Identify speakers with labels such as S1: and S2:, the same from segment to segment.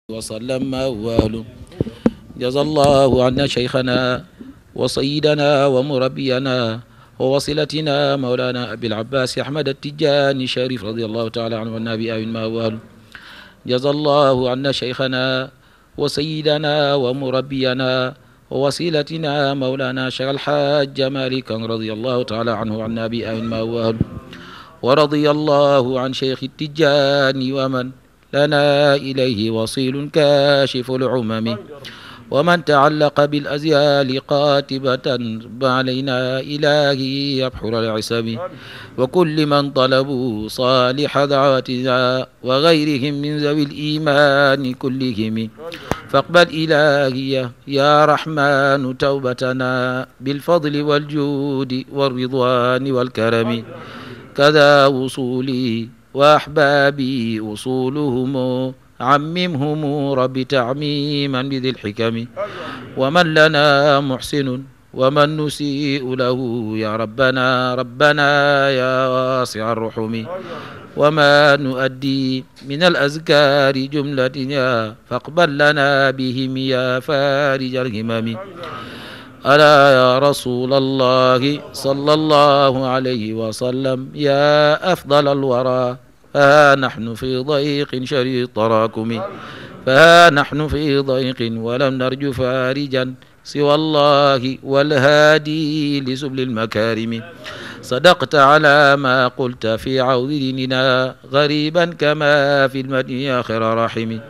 S1: وسلم وأهله جزا الله عنا شيخنا وسيدنا ومربينا ووصلتنا مولانا أبي العباس أحمد التجاني الشريف رضي الله تعالى عنه والنبي آمين ما وأهله جزا الله عنا شيخنا وسيدنا ومربينا ووسيلتنا مولانا شيخ الحاج مالك رضي الله تعالى عنه وعن النبي آمين ما وأهله ورضي الله عن شيخ التجاني ومن لنا إليه وصيل كاشف العمم ومن تعلق بالأزيال قاتبة علينا إلهي يبحر العسم وكل من طلبوا صالح دعواتنا وغيرهم من ذوي الإيمان كلهم فاقبل إلهي يا رحمن توبتنا بالفضل والجود والرضوان والكرم كذا وصولي وأحبابي أصولهم عممهم رب تعميما بذي الحكم ومن لنا محسن ومن نسيء له يا ربنا ربنا يا واسع الرحم وما نؤدي من الأذكار جملة فاقبل لنا بهم يا فارج الهمم ألا يا رسول الله صلى الله عليه وسلم يا أفضل الورى فها نحن في ضيق شديد التراكم فها نحن في ضيق ولم نرج فارجا سوى الله والهادي لسبل المكارم صدقت على ما قلت في عوض ديننا غريبا كما في المدين آخر رحم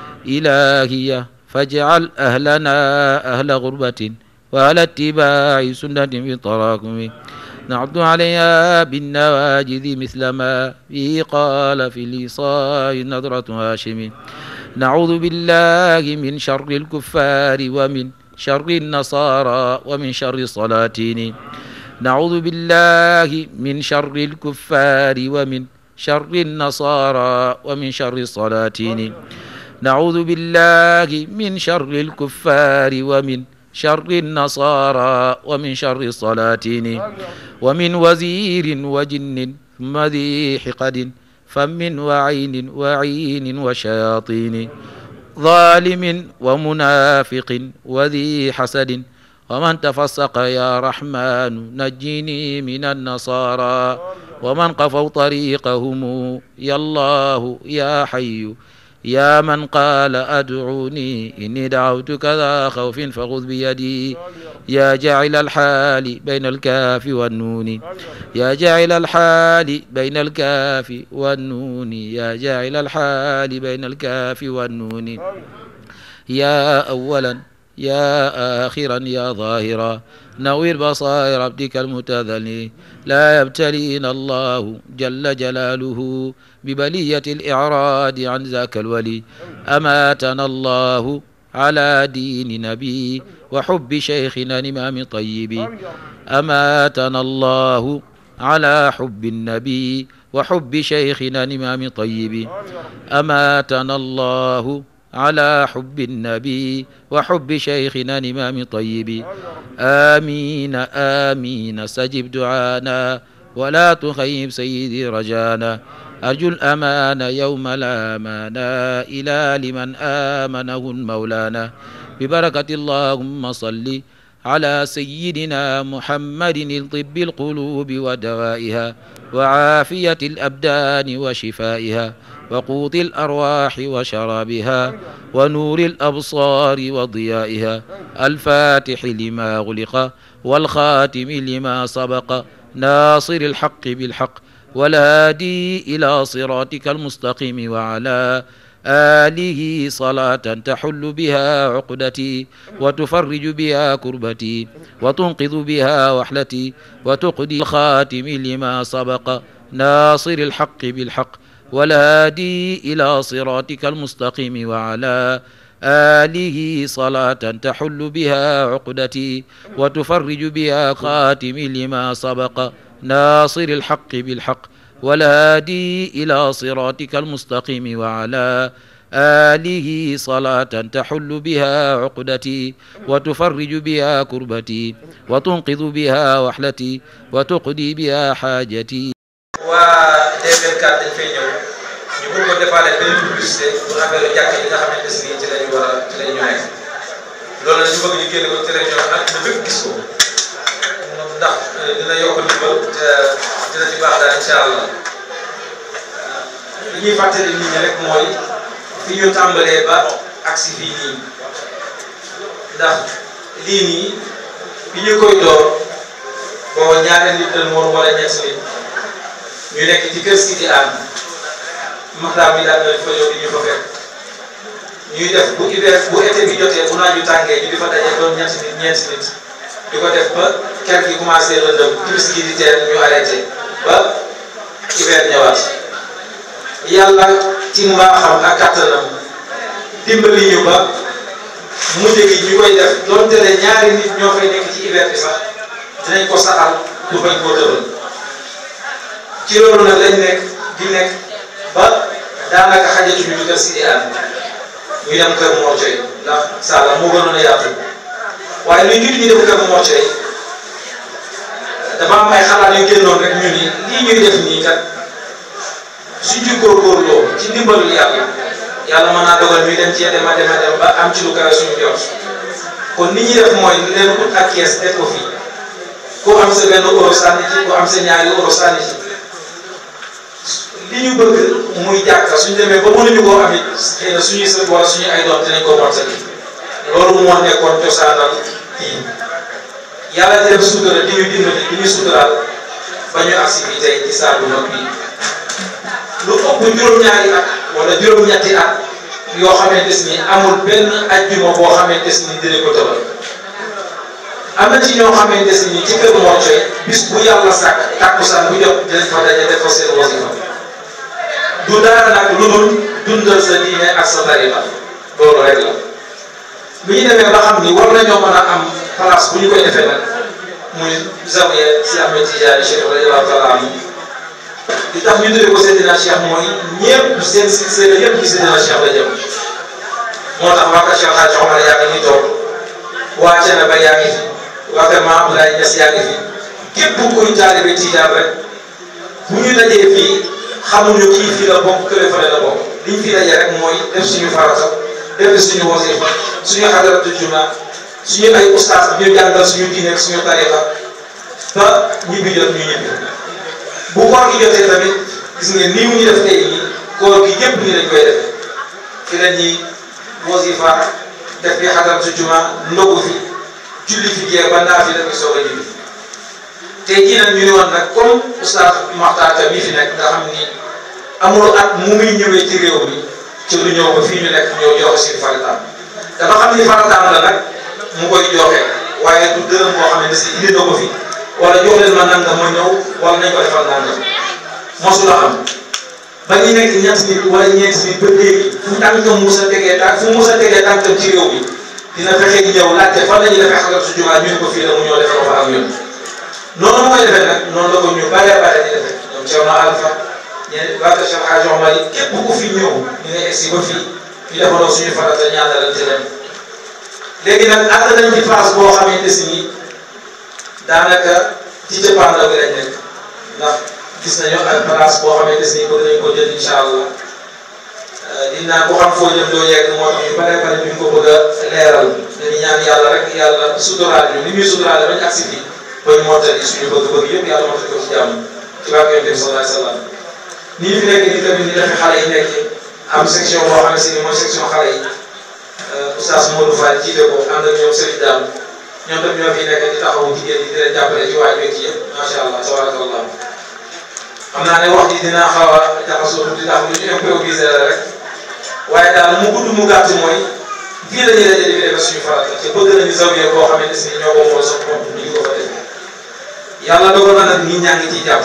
S1: إلهي فاجعل أهلنا أهل غربة وعلى اتباع سنة في تراكم نعد عليها بالنواجذ مثل ما به قال في الإصاء نظرة هاشم نعوذ بالله من شر الكفار ومن شر النصارى ومن شر الصلاتين نعوذ بالله من شر الكفار ومن شر النصارى ومن شر الصلاتين نعوذ بالله من شر الكفار ومن شر النصارى ومن شر الصلاتين ومن وزير وجن ثم ذي حقد فم وعين وعين وشياطين ظالم ومنافق وذي حسد ومن تفسق يا رحمن نجني من النصارى ومن قفوا طريقهم يا الله يا حي يا من قال أدعوني إني دعوتك ذا خوف فخذ بيدي يا جاعل الحال بين الكاف والنون يا جاعل الحال بين الكاف والنون يا جاعل الحال بين الكاف والنون يا أولا يا آخرا يا ظاهرا نوير بصائر عبدك المتذلي لا يبتلينا الله جل جلاله ببلية الإعراض عن ذاك الولي أماتنا الله على دين نبي وحب شيخنا الإمام طيب أماتنا الله على حب النبي وحب شيخنا الإمام طيب أماتنا الله على حب النبي وحب شيخنا الإمام طيب آمين آمين سجب دعانا ولا تخيب سيدي رجانا أرجو الأمان يوم لا أمانا إلى لمن آمنه مولانا ببركة اللهم صل على سيدنا محمد الطب القلوب ودوائها وعافية الأبدان وشفائها وقوت الأرواح وشرابها ونور الأبصار وضيائها الفاتح لما غلق والخاتم لما سبق ناصر الحق بالحق والهادي إلى صراطك المستقيم وعلى آله صلاة تحل بها عقدتي وتفرج بها كربتي وتنقذ بها وحلتي وتقضي الخاتم لما سبق ناصر الحق بالحق والهادي إلى صراطك المستقيم وعلى آله صلاة تحل بها عقدتي وتفرج بها خاتم لما سبق ناصر الحق بالحق والهادي إلى صراطك المستقيم وعلى آله صلاة تحل بها عقدتي وتفرج بها كربتي وتنقذ بها وحلتي وتقضي بها حاجتي
S2: waa DPV 4 dañ fay ñëw ñu bëgg ko defaale benn publicité pour affaire jàkk yi nga xamante ne bëgg ñu génne ko télévision ak na bépp gis ko ndax dina yokk ndimbal te dina ci baax daal incha allah li ñuy fàttali nit ñi rek mooy fi ñu tàmbalee ba agsi fii nii ndax lii nii bi ñu koy door booba ñaari nit lañ woon wala ñett nit ñu nekk ci kër si di ànd maxtaar bi daal nañ fa ñëw di ñu fa fekk ñuy def bu hiver bu été bi jotee bu naaju tàngee ñu di fa daje doon ñetti nit ñeenti nit di ko def ba ker gi commencé lëndëm timis gi di teel ñu arrêté ba hiver ñëwaat yàlla ci mbaaxam ak kattanam dimbali ñu ba mujj gi ñu koy def donte ne ñaari nit ñoo fay nekk ci hiver bi sax dinañ ko saxal pour bañ koo tëral ci loolu nag lañ nekk di nekk ba daanaka xajatuñu di kër si di ànd ñu dem kër Mor Thioye ndax Sala moo gënoon a yaatu waaye luy jiitu ñu dem kër Mor Thioye dafa am ay xalaat yu génnoon rek ñu ni lii ñuy def nii kat suñ ci góorgóorloo ci ndimbalul yàlla yàlla mën naa dogal ñuy dem ci dem a dem a dem ba am ci lu kawe suñu jot kon ni ñuy def mooy leen ut ak kees def ko fii ku am sa benn euro sànni ci ku am sa ñaari euro sànni ci li ñu bëgg muy jàkka suñ demee ba mënuñu koo am it xëy na suñuy sët wala suñu ay doom dinañ ko mottali loolu moo nekkoon cosaanal kii yàlla di def sutura di ñu dimbali di ñu suturaal ba ñu agsi fii tey ci saal bu mag bi lu ëpp juróom-ñaari at wala juróom-ñetti at yoo xamante ni amul benn ajjuma boo xamante ni dinañ ko tëbal am na ci ñoo xamante ni ci kër Mor Thioye bis bu yàlla sàkk tàkkusaan bu jot dinañ fa daje def fa seen wasifa du dara nag lu dul dundal sa diine ak sa tariqa loolu rek la bu ñu demee ba xam ni war nañoo mën a am place bu ñu koy defee nag muy zawiya si Ahmed Tidiane Cheikh radiyallahu taala anhu li tax ñu tuddee ko Seydina Cheikh mooy ñëpp seen silsila yëpp ci Seydina Cheikh la jëm moo tax waa kër Cheikh Hadj Omar yaa ngi nii toog waa Thiénaba yaa ngi fi waa kër Maam Abdoulaye Niass yaa ngi fi képp kuy taalibe Tijaan rek bu ñu dajee fii xamuñu kii fii la bokk kële fële la bokk liñ fi dajee rek mooy def suñu farata def suñu wasifa suñu xadaratu juma suñu ay ustaas ñu jàngal suñu diine ak suñu tariqa ba ñibbi jot ñu ñibbi bu koor gi jotee tamit gis ngeen nii mu ñu def tey nii koor gi yëpp nii lañ koy def fi la ñuy wasifa def fi xadaratu juma ndogu fi julli fi jeex ba naa fi def fi soog a ñibbi tey jii nag ñu ne woon nag comme oustaz Makhtar Ka mi fi nekk nga xam ni amul at mu muy ñëwee ci réew mi ci lu ñëw ba fii ñu nekk ñëw joxe suñu farataam dafa xam ni farataam la nag mu koy joxe waaye du dërëm boo xam ne si indi na ko fi wala jox leen ma nangam ma ñëw wala nañ ko defal nangam mosula am ba ñu nekk ñett nit wala ñeenti nit ba léegi fu tànkam musa tegee tànk fu musa tegee tànkam ci réew mi dina fexe di ñëw laajte fan la ñuy defee xagal su jumaa ñu ne ko fii la mu ñëw defal ko fa ak ñun noonu mu koy defee nag noonu la ko ñu bare bare di defee ñoom Thierno Alpha ñeneen waa Cheikh Hadj Omar yi képp ku fi ñëw ñu ngi egsi ba fii ñu defandoo suñu farata ñaanalante leen léegi nag ànd nañ ci phase boo xamante si ni daanaka ci jëppaandaw bi lañ nekk ndax gis nañu ak place boo xamante si ni bëgg nañ ko jël incha allah di naan ko xam foo jëm doo yegg moo tax ñu bare bare duñ ko bëgg a leeral dañuy ñaan yàlla rek yàlla suturaal ñu ni muy suturaale bañ agsi fii ba ñu mottali suñu bëgg-bëgg yëpp yàlla mottali ko ci jàmm ci barke Yonent bi sallallahu alayhi wa sallam ni ñu fi nekk nii tamit ni dafa xale yi nekk am section boo xam ne si ni mooy section xale yi oustaz Modou Fall jiite ko ànd ak ñoom Serigne Dame ñoom tamit ñoo fi nekk di taxawu jigéen ñi di leen jàppale ci waaj wekk yëpp macha allah tabarakallah xam naa ne wax ji dinaa xaw a jaxasoo tuuti ndax lu ñu improvisé la rek waaye daal mu gudd mu gàtt mooy fii la ñuy daje di fi defee suñu farata te bëgg nañu zawiya boo xamante si ñoo ko mool sax moom ñu ngi ko fa defee yàlla dogal na nag nit ñaa ngi ciy jàpp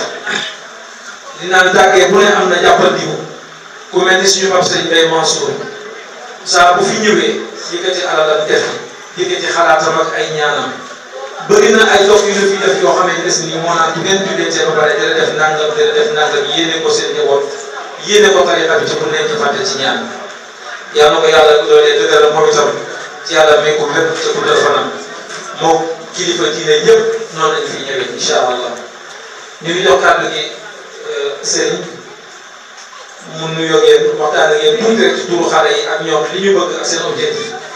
S2: li naan tàggee bu ne am na jàppal diw ku mel ni suñu pap sëñ Bay Mansour saa bu fi ñëwee yëkkati alalam def yëkkati xalaatam ak ay ñaanam bëri na ay dox yu la fi def yoo xamante ne nii moo naan du ngeen jullee ba pare dina def nangam dina def nangam yéene ko seen njaboot yéene ko tariqa bi te bu nekk fàtte ci ñaan yàlla na ko yàlla doolee dëgëral moom itam ci yàlla may ko lépp te guddal fanam moo kilifa diine ñëpp noonu lañu fi ñëwee incha allah ñu ngi jox kàddu gi sëriñ mu nuyoo ngeen waxtaan ak yéen tuuti rek ci turu xale yi ak ñoom li ñu bëgg ak seen objectif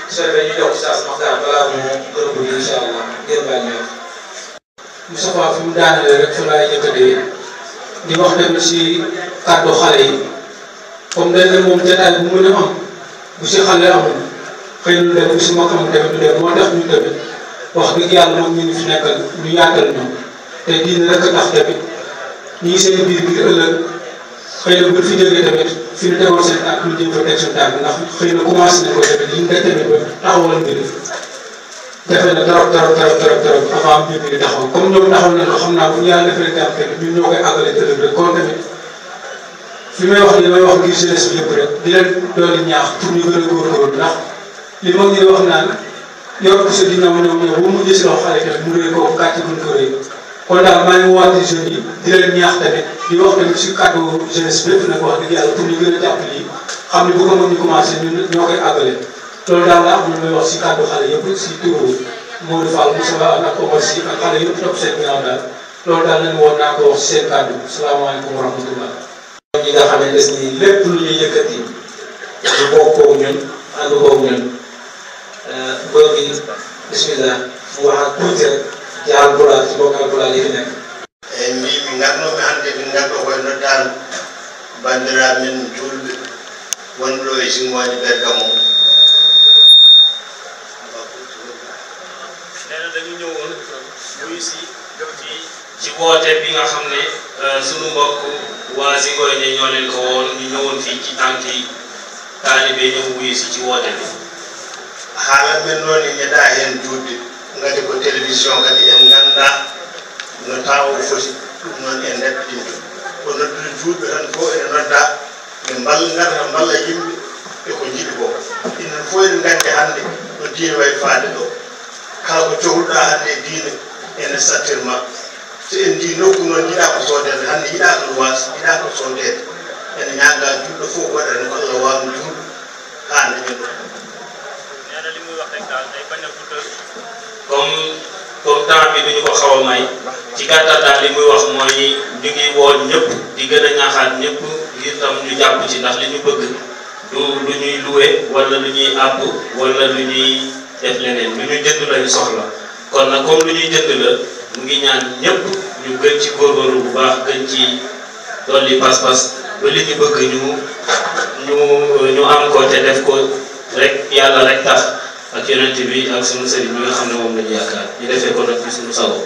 S2: su fekkee ñu jox Oustaz Makhtar balaa moo gën a bëgg incha allah ngeen baal ñu wax. Moustapha fi mu daanelee rek fa laay jëkkatee di wax tamit si kàddu xale yi comme dañ ne moom jotaay bu mën a am bu si xale amul xëy na lu dem bu si mag am tamit lu dem moo tax ñu tamit wax dëgg yàlla moom ñu ngi fi nekkal ñu yaatal ñu te diine rek a tax tamit ñi ngi seen biir biir ëllëg xëy na bu fi jógee tamit fi ñu tegoon seen tànk ñu jëm fa teg seen tànk ndax xëy na commencé nañ ko tamit li ñu def tamit ba taxawal mbir defe na trop trop trop trop trop avant mbir mi di taxaw comme ñoom taxaw nañ ko xam naa bu ñu yàlla defalee jàmm tamit ñun ñoo koy àggale tëlëb rek kon tamit fi may wax ni may wax ngir jeunesse bi yëpp rek di leen dooli ñaax pour ñu gën a góorgóorlu ndax li mag ñi wax naan yor ko sa ginnaaw ñoom ñoom bu mujjee si loxo xale tamit mu rëy ko gàcce buñ ko rëy kon daal maa ngi woote jeunes yi di leen ñaax tamit di wax tamit si kàddu jeunesse bépp nag wax dëgg yàlla pour ñu gën a jàpp lii xam ne bu ko mën ñu commencé ñun ñoo koy àggale loolu daal la am lu may wax si kàddu xale yëpp si turu Modou Fall Moussa ak Omar Sy ak xale yëpp topp seen ginnaaw daal loolu daal lañ woon naa ko wax si seen kàddu salaamaaleykum wa rahmatullah ñi nga xamante ni lépp lu ñuy yëkkati ñu bokkoo ñun ànd koog ñun boo gi bismillah mu wax ak tuuti rek ci alpulaar ci bokk alpulaar yi fi nekk
S3: eyi mbimi ngarnomi hannde min ngarɗo koye noddano bandiraɓe men julɓe wonɗo e simoji bergamo
S4: nee na dañu ñëwoon wuyu si ci ci woote bi nga xam ne sunu mbokk waa Zingoye ñoo leen ko woon ñu ñëwoon fii ci tànki taalibe ñëw wuyu si ci woote bi
S3: haalat men noon e ñeɗa hen juutde ngati ko télévision kadi en ganda no tawa foti ɗum noon en neɗɗinto ko noddude juutɓe tan fof ene nodda ɓe mballa ngata mballa yimɓe e ko jiɗi ko inen fof eɗen gandi hannde no diine way faade ɗo kala ko cohluɗa hannde e diine ene sattirma so en ndi nokku noon yiɗa ko soodede hannde yiɗa ko luwas yiɗa ko soodede ene ñaaga juɗɗo fof waɗane ko allah wawno juuɗo haa dañen ɗo
S4: nee na li muy wax rek daal day bañ a guddal comme comme temps bi duñu ko xaw a may ci gàttal daal li muy wax mooy ñu ngi woon ñëpp di gën a ñaaxaat ñëpp ngir tam ñu jàpp ci ndax li ñu bëgg du lu ñuy loué wala lu ñuy àbb wala lu ñuy def leneen lu ñu jënd lañu soxla kon nag comme lu ñuy jënd la mu ngi ñaan ñëpp ñu gën ci góorgóorlu bu baax gën ci dolli pas-pas ba li ñu bëgg ñu ñu ñu am ko te def ko rek yàlla rek tax ak yonent bi ak sunu sëriñ bi nga xam ne moom la ñu yaakaar ñu defee ko nag ci sunu sago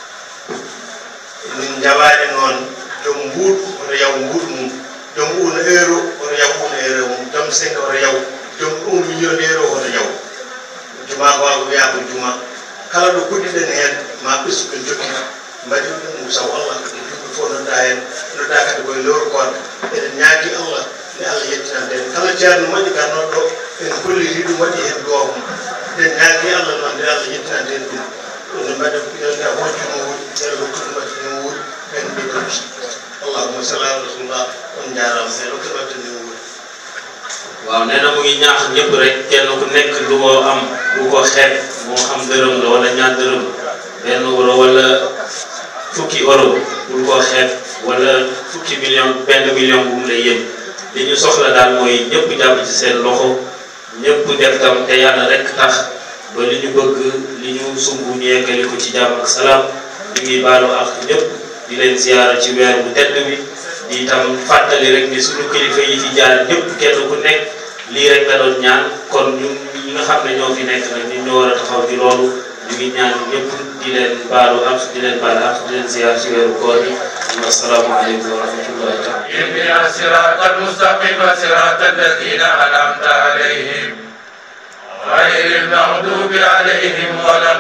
S3: min jawaani noon joom mbuuɗ oto yaw mbuuɗ mum joom uuna euro oto yaw uuna euro mum joom senga oto yaw joom un million euro oto yaw juma ko ko wiya ko juma kala ɗo kuɗɗiɗen heen ma ɓesdu ɓen jokki mbaɗi ɗum saw allah juɓɓe fof nodda heen nodda kadi koye lewru koonde eɗen ñaagi allah ne allah yettinande en kala ceerno moƴƴi garnoɗo ɗo en kolliri ɗum waɗi heen googum eɗen ñaagi allah noon nde allah yettinande en ɗum ɗum mbaɗe nde hojjuno wuuri nde lokkude mbaɗe no wuuri en mbiɗon allahuma salli ala rasulillah on jarama e lokkude mbaɗe no wuuri
S4: waaw nee na mu ngi ñaax ñëpp rek kenn ku nekk lu ko am lu ko xeeb moo xam dërëm la wala ñaar dërëm benn euro wala fukki euro bul ko xeeb wala fukki million benn million bu mu lay yëm li ñu soxla daal mooy ñëpp jàpp ci seen loxo ñëpp def tam te yàlla rek tax ba li ñu bëgg li ñu sumb ñu yeggali ko ci jàmm ak salaam ñu ngi baalu ak ñëpp di leen ziyaara ci weer bu tedd bi di itam fàttali rek ni suñu kilifa yi fi jaar ñëpp kenn ku nekk lii rek nga doon ñaan kon ñun ñi nga xam ne ñoo fi nekk nag ñun ñoo war a taxaw ci loolu ñu ngi ñaan ñëpp di leen baalu ak di leen baal ak di leen ziyaar ci weeru koor yi asalaamaaleykum wa rahmatullahi taala
S5: اهدنا الصراط المستقيم صراط الذين أنعمت عليهم غير المغضوب عليهم ولا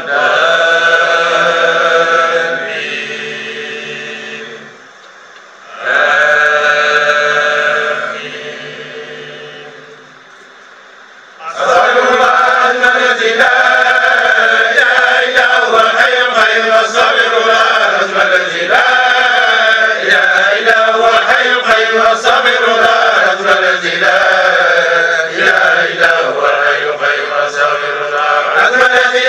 S5: الضالين آمين أسأل الله أن الذي لا إله إلا هو الحي القيوم الصابر لا رسم الذي لا إله إلا هو الحي القيوم الصابر لا رسم الذي لا إله إلا هو الحي القيوم الصابر لا رسم الذي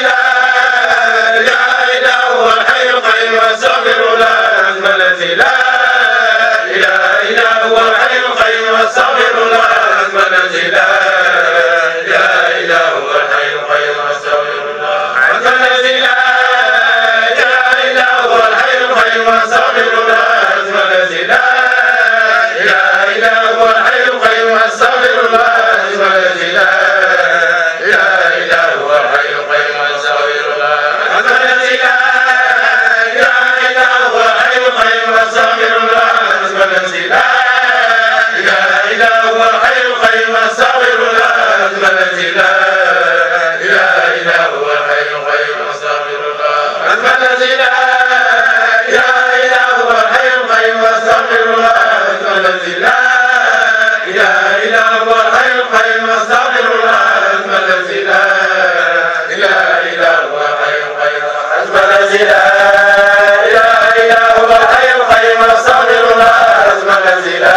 S5: الخير واستغفر الله حسب الذي لا اله الا هو الحي القيوم واستغفر الله حسب الذي لا اله الا هو الحي القيوم واستغفر الله حسب الذي لا اله الا هو الحي القيوم حسب الذي لا اله الا هو الحي القيوم واستغفر الله حسب الذي لا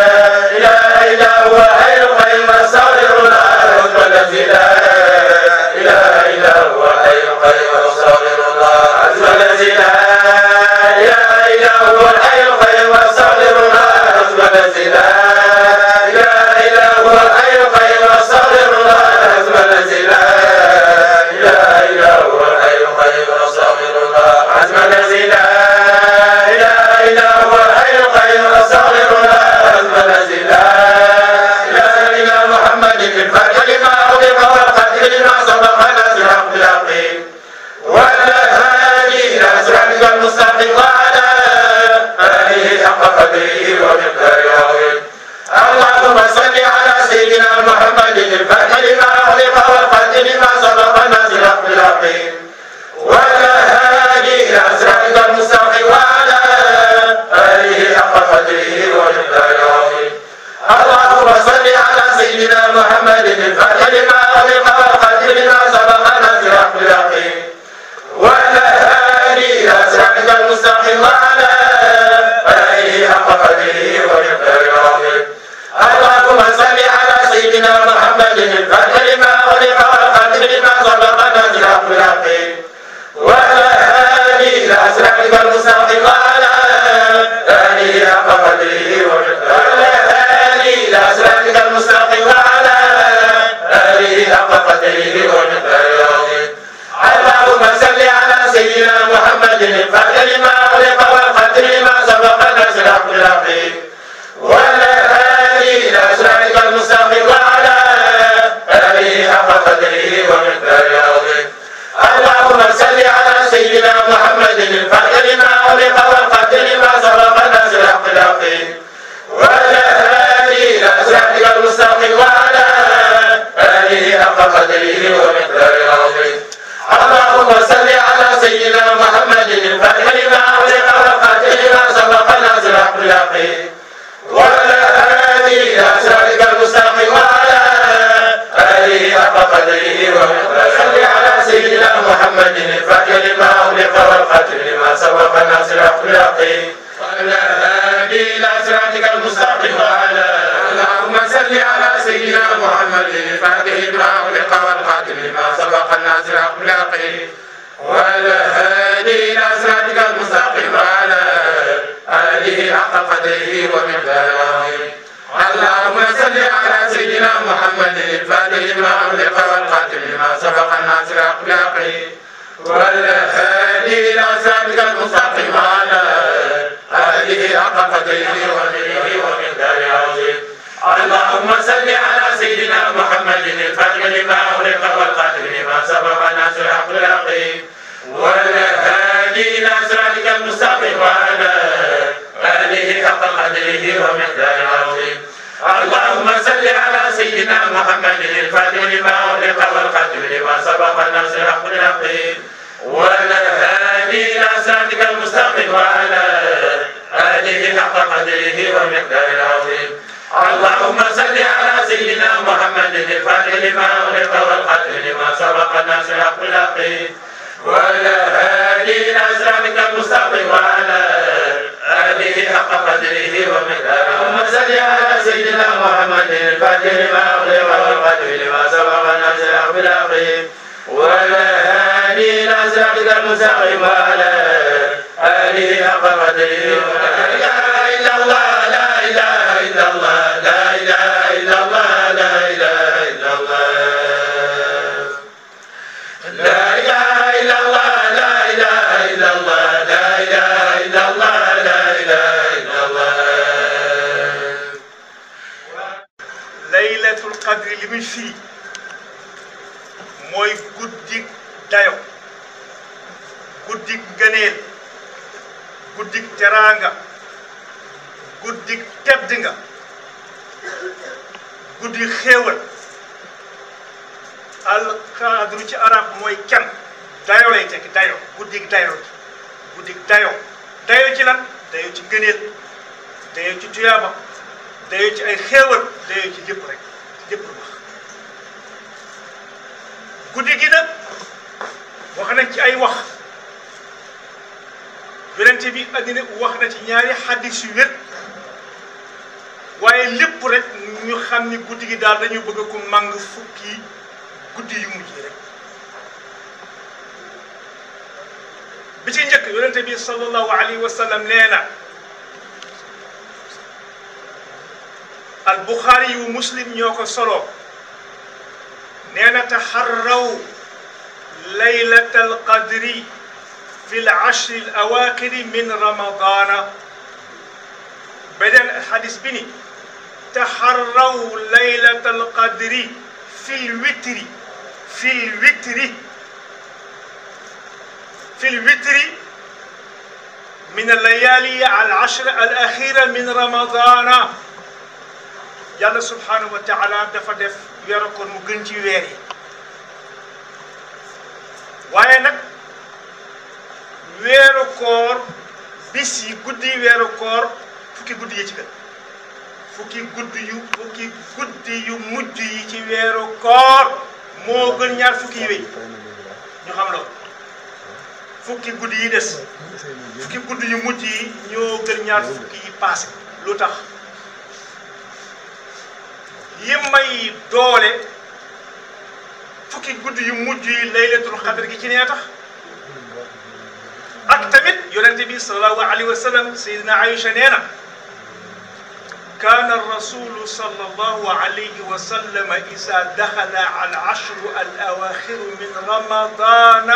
S5: اله الا هو الحي القيوم واستغفر الله حسب الذي لا اله الا هو الحي القيوم واستغفر الله حسب الذي لا اله الا هو الحي القيوم واستغفر الله حسب الذي لا اله الا هو الحي القيوم واستغفر الله حسب الذي لا اله الا هو الحي القيوم واستغفر الله حسب الذي لا اله الا هو الحي القيوم واستغفر الله حسب الذي لا اله الا محمد الفاتح لما اغلق والقدر لما سبق ناصر حق اليقين وعلى هادي الى صراطك المستقيم وعلى اله حق قدره ومقداره العظيم اللهم صل على سيدنا محمد الفاتح لما اغلق والقدر لما سبق ناصر حق اليقين وعلى هادي الى صراطك المستقيم وعلى اله حق قدره ومقداره العظيم اللهم صل على سيدنا محمد الفاتح لما أغلق والقدر لما سبق ناصر حق اليقين وعلى آله إلى صراطك المستقيم وعلى آله حق قدره ومقداره العظيم اللهم صل على سيدنا محمد الفاتح لما أغلق والقدر لما سبق ناصر حق اليقين وعلى آله إلى صراطك المستقيم وعلى آله حق قدره ومقداره إلى صراطك المستقيم وعلى آله حق قدره ومقداره العظيم اللهم صل على سيدنا محمد الفاتح لما أغلق والقدر لما سبق ناصر حق اليقين وعلى آله إلى صراطك المستقيم وعلى آله حق قدره ومقداره العظيم اللهم صل على سيدنا محمد الفاتح لما أغلق والقدر لما سبق ناصر حق اليقين وعلى آله إلى صراطك المستقيم وعلى آله حق قدره ومقداره العظيم اللهم صل على سيدنا محمد الفاتح لما أغلق والقادر لما سبق ناصر حق اليقين وعلى آله إلى صراطك المستقيم وعلى آله حق قدره ومقداره صل على سيدنا محمد الفاتح لما أغلق والقادر لما سبق ناصر حق اليقين وعلى آله إلى صراطك المستقيم وعلى اللهم صل على سيدنا محمد الفاتح لما أغلق والقاتل لما سبق الناصر حق اليقين وعلى آله إلى صراطك المستقيم وعلى آله حق قدره ومقداره العظيم اللهم صل على سيدنا محمد الفاتح لما أغلق والقاتل لما سبق الناصر حق اليقين وعلى آله إلى صراطك المستقيم وعلى آله حق قدره ومقداره ومقداره العظيم اللهم صل على سيدنا محمد الفاتح لما أغلق والقاتل لما سبق الناصر حق اليقين وعلى آله إلى صراطك المستقيم وعلى آله حق قدره ومقداره العظيم اللهم صل على سيدنا محمد الفاتح لما أغلق والقاتل لما سبق الناصر حق اليقين وعلى آله إلى صراطك المستقيم وعلى آله حق قدره ومقداره العظيم اللهم صل على سيدنا محمد الفاتح لما أغلق والقاتل لما سبق الناصر حق اليقين وعلى آله إلى صراطك المستقيم وعلى آله حق قدره ومقداره اللهم صل على سيدنا محمد الفاتح لما أغلق والقاتل لما سبق الناصر حق اليقين وعلى آله إلى صراطك المستقيم وعلى آله حق قدره لا إله إلا الله لا إله إلا الله لا إله إلا الله لا إله إلا الله لا إله إلا الله لا إله إلا الله لا إله إلا الله لا إله إلا الله
S6: laylatul qadri li muy firi mooy guddik dayo guddik ngëneel guddik teraanga guddik tedd nga guddik xéewal al qadru ci arab mooy can dayo lay tekki dayo guddig dayo guddig dayo dayo ci lan dayo ci ngëneel dayo ci tuyaaba dayo ci ay xéewal dayo ci lépp rek ci lépp lu wax guddi gi nag wax nañ ci ay wax yonente bi andi na wax na ci ñaari xaddis yu wér waaye lépp rek ñu xam ni guddi gi daal dañu bëgg ko màng fukki guddi yu mujj yi rek bi ci njëkk yonente bi sallallahu alayhi wa sallam nee na al buxaari yu muslim ñoo ko solo nee na taxarraw laylata al qadri fi l ashri al awaaxiri min ramadana beneen xadis bi ni taxarraw laylata al qadri fi l witri fi l witri في الوتر من الليالي العشر الأخيرة من رمضان يلا سبحانه وتعالى دفا دف ويرو كون مو گن ci weer yi waaye nag weeru koor bis yi guddi weeru koor fukki guddi yi ci gën fukki guddi yu fukki guddi yu mujj yi ci weeru koor moo gën ñaar fukki yi wéy ñu xam loolu fukki guddi yi des fukki guddi yu mujj yi ñoo gën ñaar fukki yi passé lu tax yi may doole fukki guddi yu mujj yi laylatul xadr gi ci nee tax ak tamit yonente bi sallallahu alayhi wa sallam sayidina Aïcha nee na كان الرسول صلى الله عليه وسلم إذا دخل على العشر الأواخر من رمضان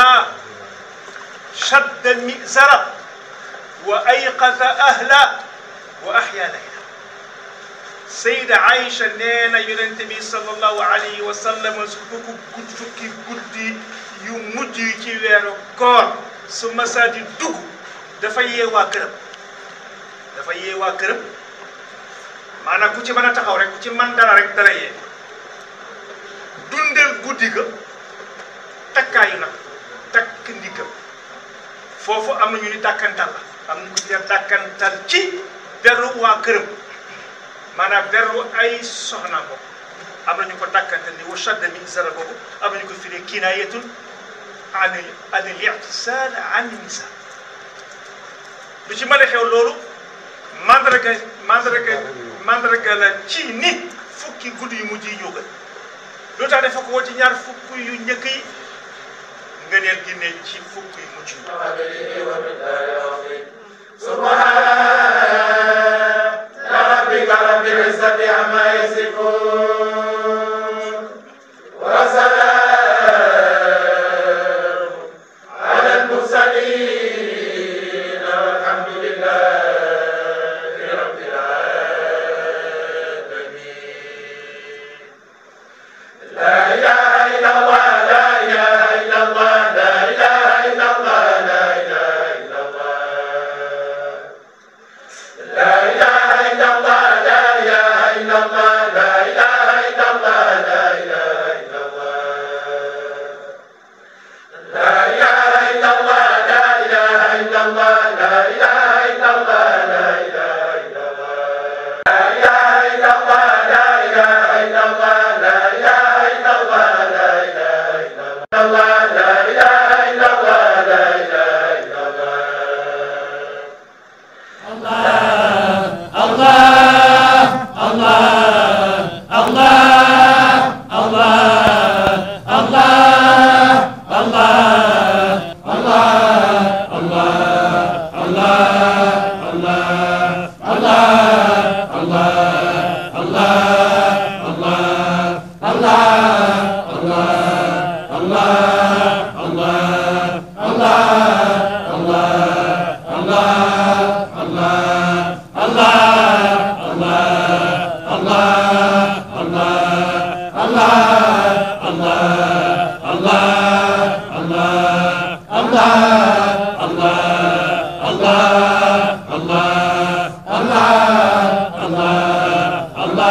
S6: شد المئزر وأيقظ أهله وأحيا ليله سيدة عائشة نينا ينتمي صلى الله عليه وسلم سكوكو قد فكي قد يمجي كيويرو كور ثم سادي دوغ دفا ييوا كرم دفا ييوا كرم maanaam ku ci mën a taxaw rek ku ci man dara rek dara yee dundal guddi ga takkaayu nag takk ndigam foofu am na ñu ni dàkkantal la am na ñu ko dàkkantal ci beru waa këram maanaam beru ay soxnaam boobu am na ñu ko dàkkantal ni wa shadda min zara boobu am na ñu ko firee kinaayatun an an al i'tisaal an nisa lu ci mën a xew loolu mandarga mandarga mandarga la ci ni fukki guddi yu mujj yi ñoo gën lu tax dafa ko woo ci ñaar fukk yu njëkk yi ngëneel gi ne ci fukk yu mujj yi
S5: سبحان ربك رب العزة عما يصفون وسلام على المرسلين والحمد لله رب العالمين لا إله إلا الله لا إله إلا الله لا إله إلا الله لا إله إلا الله لا إله إلا الله لا إله إلا الله لا إله إلا الله لا إله إلا الله لا إله إلا الله لا إله إلا الله لا إله إلا الله لا إله إلا الله لا إله إلا الله لا إله إلا الله لا إله إلا الله لا إله إلا الله لا إله إلا الله لا إله إلا الله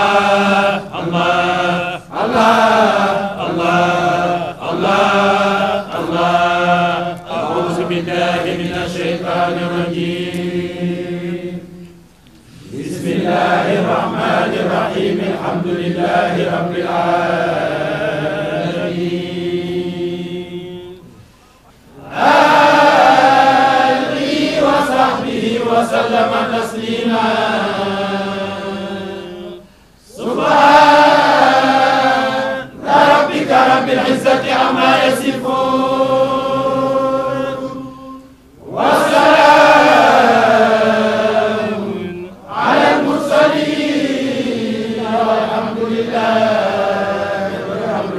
S5: Allah عما يصفون وسلام على المرسلين والحمد لله والحمد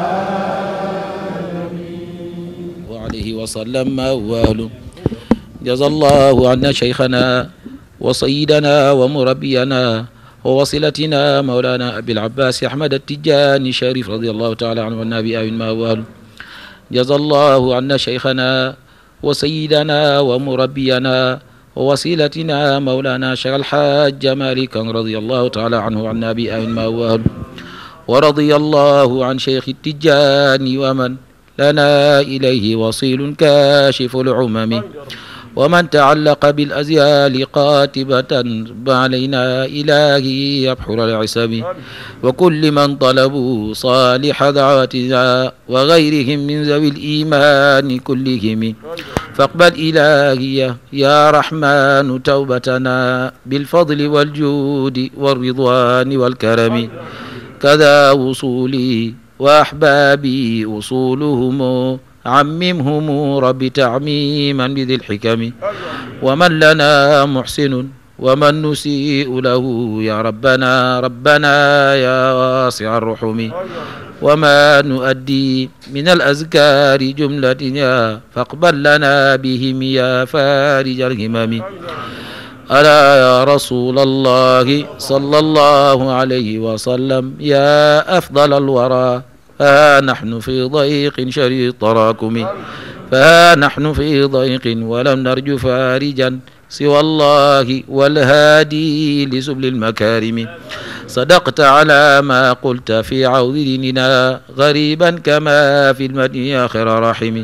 S1: وعليه وسلم وأهله جزا الله عنا شيخنا وسيدنا ومربينا ووصلتنا مولانا أبي العباس أحمد التجاني الشريف رضي الله تعالى عنه والنبي آمين ما وأهله جزا الله عنا شيخنا وسيدنا ومربينا ووسيلتنا مولانا شيخ الحاج مالك رضي الله تعالى عنه وعن النبي آمين ما وأهله ورضي الله عن شيخ التجاني ومن لنا إليه وصيل كاشف العمم ومن تعلق بالأزيال قاتبة علينا إلهي يبحر العسم وكل من طلبوا صالح دعوتنا وغيرهم من ذوي الإيمان كلهم فاقبل إلهي يا رحمن توبتنا بالفضل والجود والرضوان والكرم كذا وصولي وأحبابي وصولهم عممهم رب تعميما بذي الحكم ومن لنا محسن ومن نسيء له يا ربنا ربنا يا واسع الرحم وما نؤدي من الأذكار جملة فاقبل لنا بهم يا فارج الهمم ألا يا رسول الله صلى الله عليه وسلم يا أفضل الورى ها نحن في ضيق شريط تراكم فها نحن في ضيق ولم نرجو فارجا سوى الله والهادي لسبل المكارم صدقت على ما قلت في عوض ديننا غريبا كما في المدن آخر رحم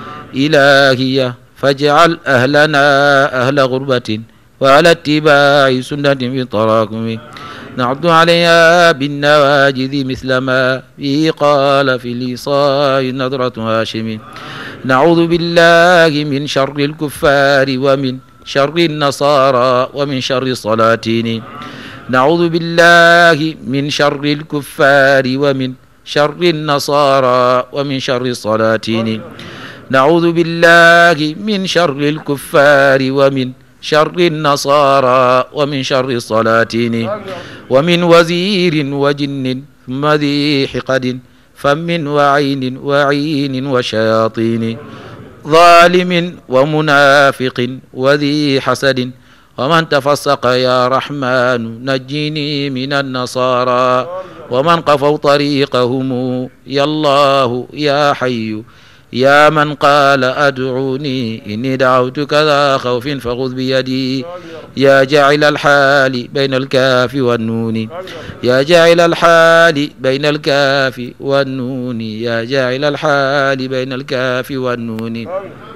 S1: إلهي فاجعل أهلنا أهل غربة وعلى اتباع سنة في تراكم نعد عليها بالنواجذ مثل ما به قال في الإصاء نظرة هاشم نعوذ بالله من شر الكفار ومن شر النصارى ومن شر الصلاتين نعوذ بالله من شر الكفار ومن شر النصارى ومن شر الصلاتين نعوذ بالله من شر الكفار ومن شر النصارى ومن شر الصلاتين ومن وزير وجن ثم ذي حقد فم وعين وعين وشياطين ظالم ومنافق وذي حسد ومن تفسق يا رحمن نجني من النصارى ومن قفوا طريقهم يا الله يا حي يا من قال أدعوني إني دعوتك ذا خوف فخذ بيدي يا جاعل الحال بين الكاف والنون يا جاعل الحال بين الكاف والنون يا جاعل الحال بين الكاف والنون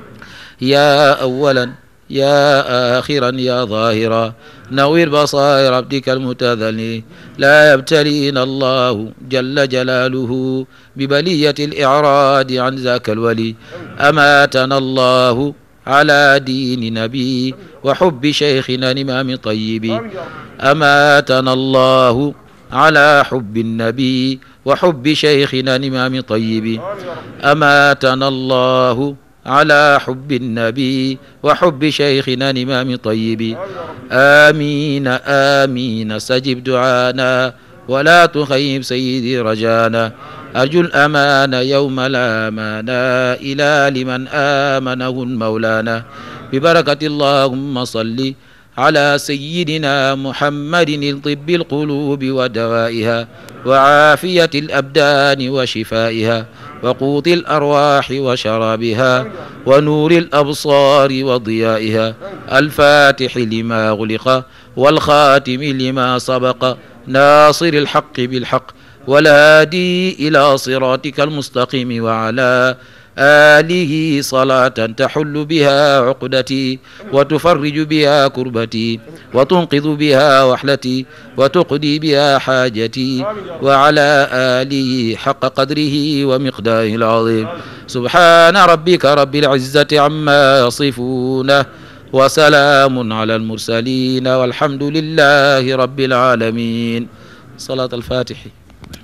S1: يا أولا يا آخرا يا ظاهرا نوير بصائر عبدك المتذلي لا يبتلينا الله جل جلاله ببلية الإعراض عن ذاك الولي أماتنا الله على دين نبي وحب شيخنا الإمام طيب أماتنا الله على حب النبي وحب شيخنا الإمام طيب أماتنا الله على حب النبي وحب شيخنا الإمام طيب آمين آمين استجب دعانا ولا تخيب سيدي رجانا أرجو الأمان يوم لا أمانا إلى لمن آمنه مولانا ببركة اللهم صل على سيدنا محمد الطب القلوب ودوائها وعافية الأبدان وشفائها وقوت الأرواح وشرابها ونور الأبصار وضيائها الفاتح لما أغلق والخاتم لما سبق ناصر الحق بالحق والهادي إلى صراطك المستقيم وعلى آله صلاة تحل بها عقدتي وتفرج بها كربتي وتنقذ بها وحلتي وتقضي بها حاجتي وعلى آله حق قدره ومقداره العظيم سبحان ربك رب العزة عما يصفون وسلام على المرسلين والحمد لله رب العالمين صلاة الفاتح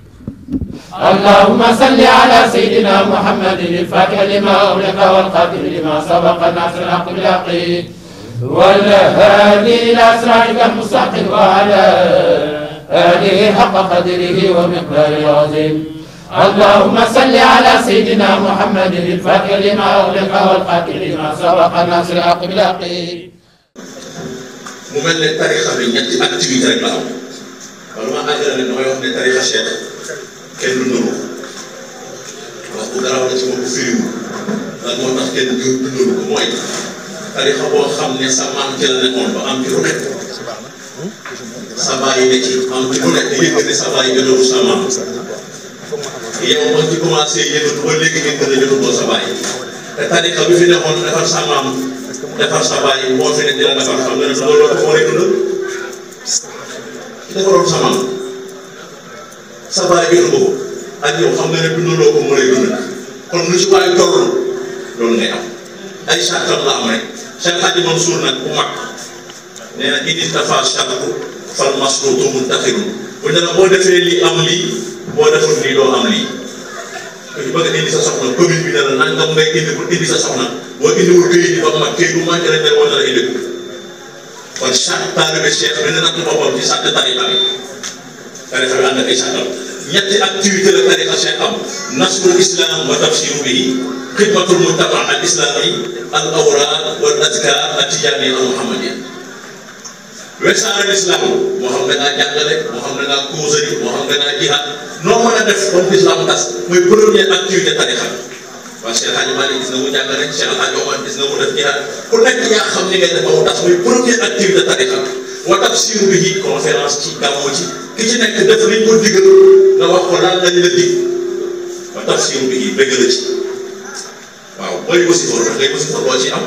S5: اللهم صل على سيدنا محمد الفاتح لما أغلق والقادر لما سبق الناصر الحق بالحق والهادي إلى صراطك المستقيم وعلى آله حق قدره ومقداره العظيم اللهم صل على سيدنا محمد الفاتح لما أغلق والقادر لما سبق الناصر الحق بالحق
S7: mu mel ne tarixa bi ñetti activité rek la am wala ma àggale ne damay wax ne tarixa cheikh kenn du nuru wax bu garaaw la ci moom firiwu lan moo tax kenn du du nuru ko mooy tarixa boo xam ne sa maam ci la nekkoon ba am ci lu nekk sa baay ne ci am ci lu nekk yëg ne sa baay jotowu sa maam yow ba ci commencé yëngatu ba léegi ngeen gën a jotutoo sa baay te tarixa bi fi nekkoon defar sa maam defar sa baay moo fi ne dina defar xam nga ne loolu la ko moo lay dundal ki defaroon sa maam sa baay jotu ko ak yow xam nga ne dundaloo ko moo lay dundal kon lu ci waay toll loolu ngay am ay sàttal la am rek Cheikh Hadji Mansour nag bu mag nee na indi dafa sàttu fal masruutu muntaxirun bu ne la boo defee lii am lii boo deful lii doo am lii ñu bëgg a indi sa soxna commune bi ne la nangam ngay indi pour indi sa soxna boo indiwul këyit yi ba mu mat këyit bu manqué rek moo nar a indi ko kon chaque taalibe cheikh bi ne natt boppam ci sàtt tarixa bi tarixa bi ànd ak ay sàttam ñetti activité la tarixa cheikh am nasrul islam wa tafsiru bihi xidmatul mujtama al islami al awraad wal azkar al tijani al muhammadiya wesaare l'islam moo xam da ngaa jàngale moo xam da ngaa causerie moo xam da ngaa jihaad noo mën a def comme l'islam tas muy première activité tarixa waaw Cheikh Hadji Malick gis na mu jàngale Cheikh El Hadji Omar gis na mu def jihaad ku nekk yaa xam ni ngay def ba mu tas muy première activité tarixa wa tafsiru bihi conférence ci gàmmu ci ki ci nekk def liñ ko digal nga wax ko lan lañ la dig wa tafsiru bihi bëgg la ci waaw booy wasifa ndax ngay wasifa loo ci am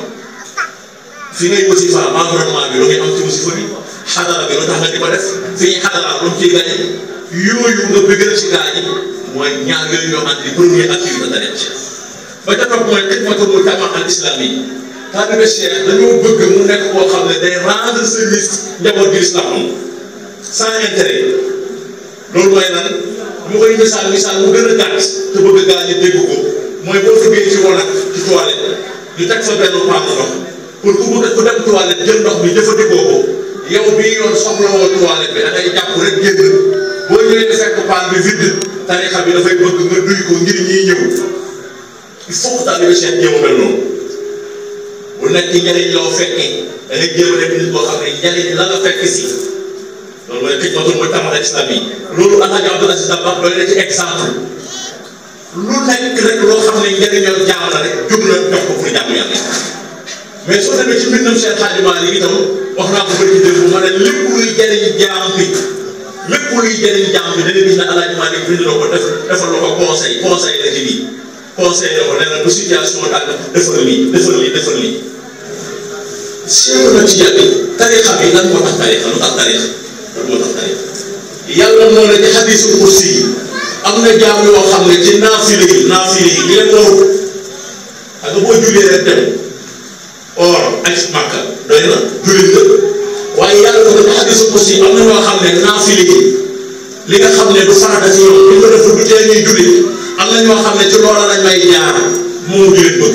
S7: fi ngay wasifa environnement bi lu ngay am ci wasifa bi xadara bi lu tax nga di ko def fi ñuy xadara lu mu ciy gañe yooyu nga bëggal ci gaa yi mooy ñaar yooyu ñoo ànd di première activité tarixa cheikh ba ca topp mooy xidmatul mujtama al islami taalibe cheikh dañoo bëgg mu nekk koo xam ne day rendre service njaboot gi islam am sans intérêt loolu mooy lan mu koy misaal misaal mu gën a gàtt te bëgg gaa ñi dégg ko mooy boo duggee ci wanag ci toilette ñu teg fa benn paan ndox pour ku bëgg ku dem toilette jël ndox mi jëfandikoo ko yow bii yoon soxlawoo toilette bi da ngay jàpp rek génn boo ñëwee fekk paan bi vide tarixa bi dafay bëgg nga duy ko ngir ñiy ñëw il faut que taalibe Cheikh jéem a mel noonu bu nekk njëriñ loo fekkee da ngay jéem a def nit boo xam ne njëriñ la nga fekk si loolu mooy xidmatul mujtama al islami loolu Alhaji Abdoul Aziz Dabakh doy na ci exemple lu nekk rek loo xam ne njëriñoo jaam la rek jóg na jox ko pour jàmm yàlla mais soo demee ci mbindam Cheikh Hadji Malick itam wax naa ko bëri ci dégg ma ne lépp luy jëriñ jaam bi lépp luy jëriñ jaam bi da nga gis ne Alhaji Malick bind na ko def defal la ko conseil conseil la ci lii conseil la ko nee na bu situation daal defal lii defal lii defal lii Cheikh na ci yàgg tarixa bi lan moo tax tarixa lu tax tarixa lan moo tax tarixa yàlla moo ne ci xadiisul kursi yi am na jaam yoo xam ne ci naafile yi naafile yi li leen waru ak boo jullee rek dem or ak màkka doy na jullit la waaye yàlla ko ci xadiisul kursi yi am na ñoo xam ne naafile yi li nga xam ne du farata ci ñoom li nga def du tee ñuy jullit am na ñoo xam ne ci loola lañ may jaar moom di leen bëgg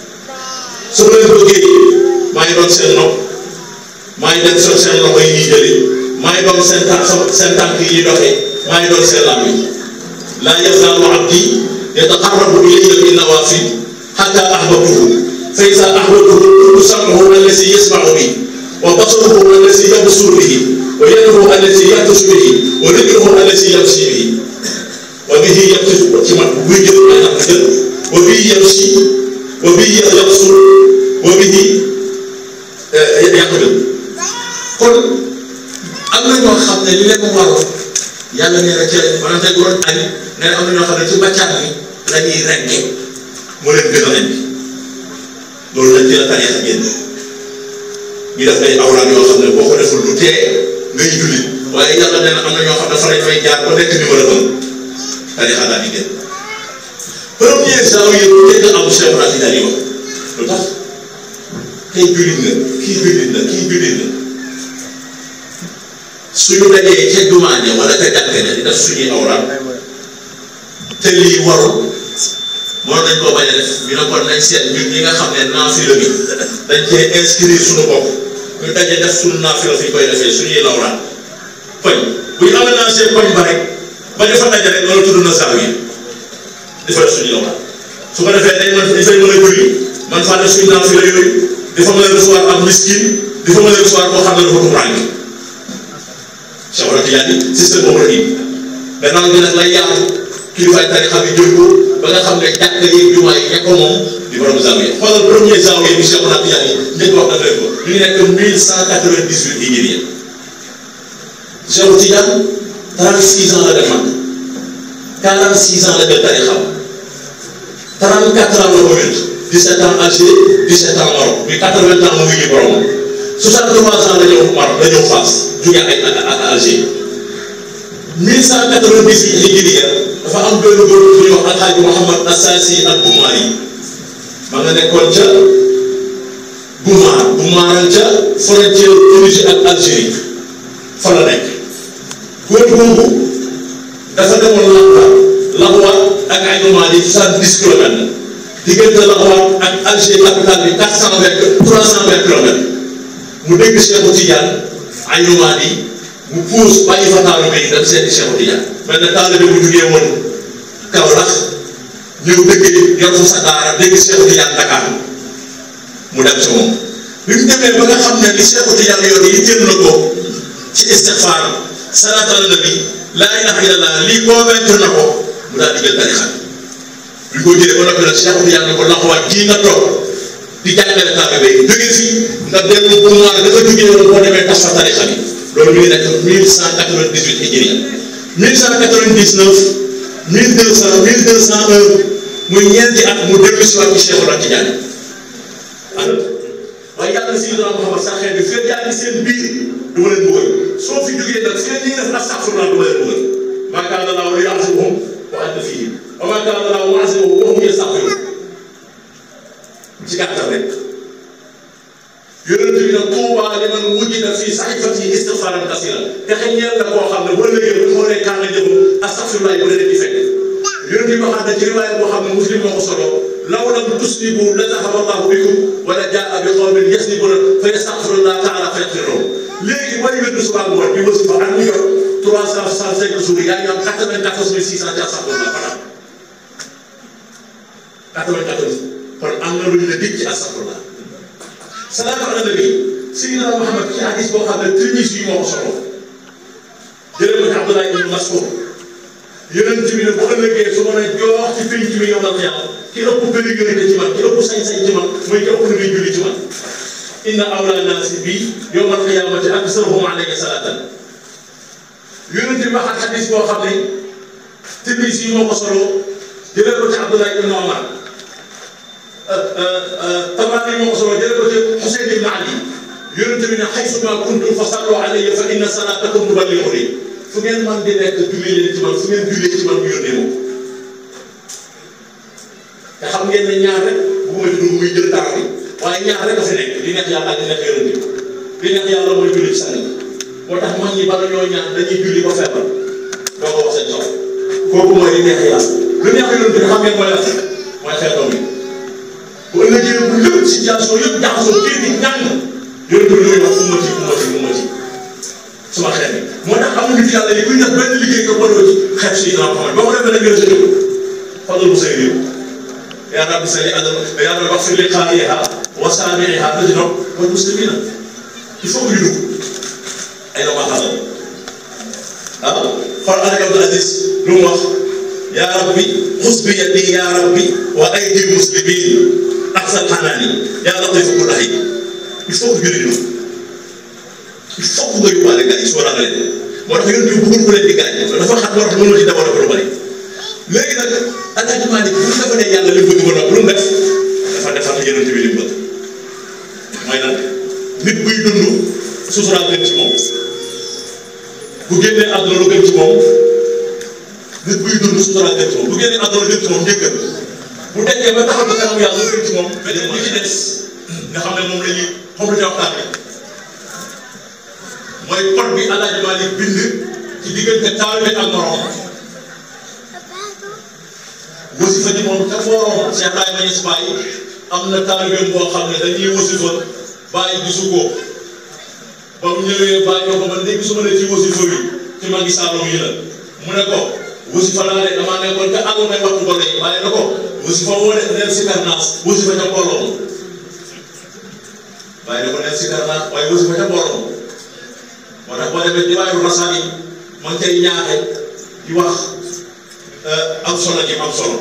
S7: su leen bëggee maa ngi doon seen nopp maa ngi dem seen seen loxo yi ñuy jëlee maa ngi doon seen tànk seen tànk yi ñuy doxee maa ngi doon seen làmmiñ laa yazaalu abdi yataqarrabu ilayya bin nawaafil hattaa ahbabtuhu fa izaa ahbabtuhu kuntu sam'ahu allazii yasma'u bihi wa basaruhu allazii yabsuru bihi wa yaduhu allazii yabtashu bihi wa rijluhu allazii yamshi bihi wa bihi yabtashu ci man buy jël ay naq jël wa bihi yamshi wa bihi yabsur wa bihi yaqbil kon am na ñoo xam ne li leen waroon yàlla nee na ca maanaam tey bu doon añ nee na am na ñoo xam ne ci bàccaat mi la ñuy rekke mu leen gën a añ bi loolu nag ci la tariixa génn ñu def ay awraad yoo xam ne boo ko deful lu tee ngay julli waaye yàlla nee na am na ñoo xam ne fa lañ fay jaar ba nekk numéro un tariixa daal di génn premier janvier bu njëkk am Cheikh Rafi daal di wax lu tax kay jullit nga kii jullit la kii jullit la suñu dajee ca jumaa ja wala ca jàkka ja di def suñuy awraad te lii warul mënoon nañ koo bañ a def ñu ne kon nañ seet ñun ñi nga xam ne naafila bi dañ cee inscrire suñu bopp ñu daje def suñu naafila fi ñu koy defee suñuy lawraan koñ bu ñu aménagé koñ ba rek ba defa daje rek loolu tudd na saaw yi dafa def suñuy lawraan su ko defee day mën dafay mën a julli man faa def suñu naafila yooyu dafa mën a recevoir am miskin dafa mën a recevoir koo xam ne dafa tumuraange Cheikh Oumar Tidiane système boobu la nii gannaaw bi nag lay yaatu kilifaay tarixa bi jël ko ba nga xam ne jàkka yi jumaa yi ñekk ko moom di borom zawiya xoolal premier zawiya bi Cheikh Oumar Tidiane yi njëkk wax daf leen ko ñu ngi nekk mille cent quatre-vingt-dix-huit hijriya Cheikh Tidiane trente-six ans la def mag quarante-six ans la def tarixa trente-quatre ans la ko wér dix-sept ans Alger dix-sept ans Maroc muy quatre-vingts ans mu ngi borom 63 ans la ñëw Maroc la ñëw Fass jóge ay Alger 1190 hijriya dafa am benn góor bu ñuy wax Alxaaji Mouhamad Assasi al Bumaari ma nga nekkoon ca Bumaar Bumaar ca frontière Tunisie ak Algérie fa la nekk góor boobu dafa demoon Laxwa Laxwa ak ay nomades yi 70 kilomètres diggante Laxwa ak Alger capitale bi 420 320 kilomètres mu dégg Cheikhu Tidiane ay nomades yi mu puus bàyyi fa taalibe yi dem seeti Cheikhu Tidiane mel ne taalibe bu jugee woon Kaolack ñëw dëkk yor fa sa daara dégg Cheikhu Tidiane Dakar mu dem si moom bi mu demee ba nga xam ne li Cheikhu Tidiane yor yi jël na ko ci istixfaar salaatu ala nabi laa ilaha illallah lii convaincre na ko mu daal di jël tarixa bi ñu ko jëlee ba noppi nag Cheikhu Tidiane ne ko laxawaat kii nga toog di jàngale taalibe yi jóge fi nga dellu bu noir dafa jógee woon boo demee tas fa tarixa bi loolu mi ngi nekk mille cent quatre-vingt-dix-huit hijriya mille cent quatre-vingt-dix-neuf mille deux cent mille deux cent un muy ñeenti at mu dellu si waat ci Cheikh Oumar Tidiane alors waaye yàlla si Seydina Muhammad sa xeet bi fekk yaa ngi seen biir du ma leen bëggal soo fi jógee nag fekk ñi ngi def astaghfirullah du ma leen bëggal maa kaana Allaahu liyu'azzibahum wa anta fiihim wa maa kaana Allaahu mu'azzibahum wa hum yastaghfiruun ci gàttal rek yonent bi nag tuubaa li man wujida fii saxifati istigfaaran kasiira te xëy ñeel na koo xam ne bu ëllëgee bu xoolee kaan la jëm astaghfirullah bu leen di fekk yonent bi waxaat na ci riwaaya boo xam ne muslim moo ko solo law lam tuslibu la zahaba allahu bikum wala jaa bi qawmin yasnibuna fa yastaghfirullah taala fa yaghfir lahum léegi booy wér suba ngoon di wër suba ak ñu yor trois cent soixante-cinq jours yaa ngi am quatre-vingt-quatorze mille six cent ci astaghfirullah maanaam quatre-vingt-quatorze kon am na lu ñu la dégg ci astaghfirullah salaatu ala nabi Seydina Muhammad ci hadis boo xam ne Tirmisi yi moo ko solo jëlee ko ci Abdullah ibn Mas'ud yonent bi ne bu ëllëgee su ma ne jox ci pénc mi yow la yàlla ki ëpp pérégrité ci man ki ëpp sañ-sañ ci man mooy ki ëpp lu muy julli ci man inna awla naasi bi yawmal qiyaamati aksaruhum alayya salaatan yonent bi waxaat hadis boo xam ne Tirmisi yi moo ko solo jëlee ko ci Abdullah ibn Omar Tabarani moo ko solo jëlee ko ci Xuseyn ibn Ali yonent bi ne xaysuma kuntum fa sallu alayya fa inna salaatakum tuballighuni fu ngeen man di nekk julli leen ci man fu ngeen jullee ci man mu yónnee moom te xam ngeen ne ñaar rek bu ma dugg muy jël temps bi waaye ñaar rek a fi nekk li neex yàlla ak li neex yonent bi li neex yàlla mooy julli ci sang moo tax mag ñi bala ñoo ñaan dañuy julli ba feebar doo ko wax seen soxla kooku mooy li neex yàlla lu neex yonent bi xam ngeen mooy la mooy xeetam bi bu ëllëgee bu lépp situation yëpp jaxasoo kii di ñàng yonent bi luy wax ummati ummati ummati suma xeet bi moo tax am na nit yàlla yi kuy def benn liggéey nga booloo ci xeet si dina Muhammad boo ko defee nag ngeen sa jóg fadal mu say réew yaa rabbi sali adama yaa rabbi wax fi li qaariha wa saamiha tajno wal muslimina il faut que ñu dugg ay na ma xalal ah xool Alaaji Abdul Aziz lu mu wax yaa rabbi xus bi yadi yaa rabbi wa aydi muslimin axsal xanaani yaa latifu ku daxi il faut que ñu dugg il faut que nga yóbbaale gars yi sóoraale leen moo tax yoon bi bëggul ku leen di gaañ dafa xat war mënul ci développé lu bari léegi nag Alaaji Maalik bu ñu defalee yàlla li mu bëgg ba noppi lu mu def dafa defal yonent bi li mu bëgg mooy nag nit buy dund susuraal gën ci moom bu génnee àdduna lu gën ci moom nit buy dund susuraal gën ci moom bu génnee àdduna lu gën ci moom njëkkal bu dekkee ba taxaw ba kanam yàlla lu gën ci moom beneen li ci des nga xam ne moom la ñuy moom la ñuy waxtaan bi mooy code bi Alaaji Maalik bind ci diggante taalibe ak morom moom ca borom Cheikh Ibrahima Niass Baye am na taalibeem boo xam ne dañuy wasifa Baye gisu ko ba mu ñëwee Baye ñoo ko man de gisuma ne ci wasifa bi ci magi Saalum yi la mu ne ko wasifa naa de damaa nekkoon ca àll may waxtu ko lay Baye na ko wasifa woo de neel si karnaas wasifa ca mbooloo Baye na ko neel si karnaas waaye wasifa ca mbooloo moo tax boo demee di waayu rasaan yi ma ngi cay ñaaxe di wax am solo gi am solo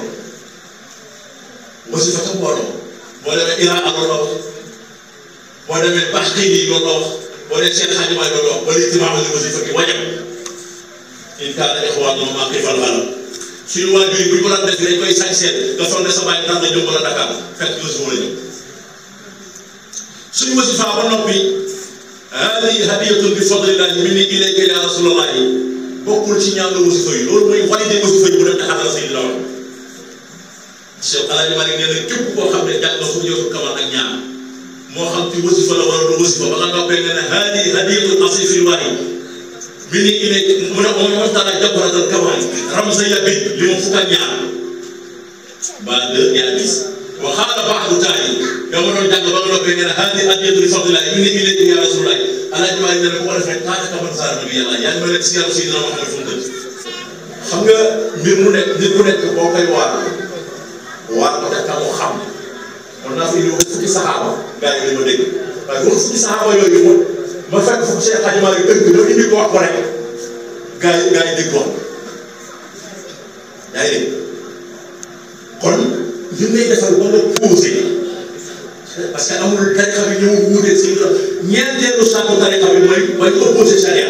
S7: wasifa ca mbooloo boo demee Iran ak loolu wax boo demee Baxqiin yi loolu wax boo demee seen xajumaay loolu wax wala ijtimaa li wasifa gi wajab in kaana ixwaanuna maa xiifal xalam suñu waajur yi bu ñu ko daan def dañ koy sañ seet nga foog ne sa bàyyi tax na jëm wala Dakar fekk wasifa la ñëw suñu wasifa ba noppi hadihi hadiyatun bi fadlillahi minni ilayka ya rasulallahi bokkul ci ñaanu wasifa yi loolu mooy validé wasifa yi bu dem taxatal Seydina wax Cheikh Alaaji Malik nee na képp koo xam ne jàng nga fu jotul kamal ak ñaar moo xam ci wasifa la wala du wasifa ba nga noppee nga ne hadihi hadiyatun asifillahi minni ilayka mu ne moom moo tax jabaratal kamal ramsa yabi li ma fukk ak ñaar ba deux yaa gis wa xaala ba'du taali yow ma doon jàng ba nga noppee nga ne hadihi hadiyatun bi fadlillahi minni ilayka ya rasulallahi Alaaji Malik nee na bu ko defee kaana kaman saara nabi yàlla yaa ngi mel ne si yàlla Seydina Muhammad fu mu tëdd xam nga mbir mu nekk nit mu nekk boo koy waar waar ko te mu xam mën naa fi indi wax fukki saxaaba gars yi dañ ma dégg waaye wax fukki saxaaba yooyu moom ma fekk fukki Cheikh Hadji Malick dëgg ma indi ko wax ko rek gars yi gars yi dégg wax yaa ngi dégg kon li ngay defal ba nga posé parce que amul tarixa bi ñëw wuute si ñeenteelu sàkku tarixa bi mooy mooy opposé charia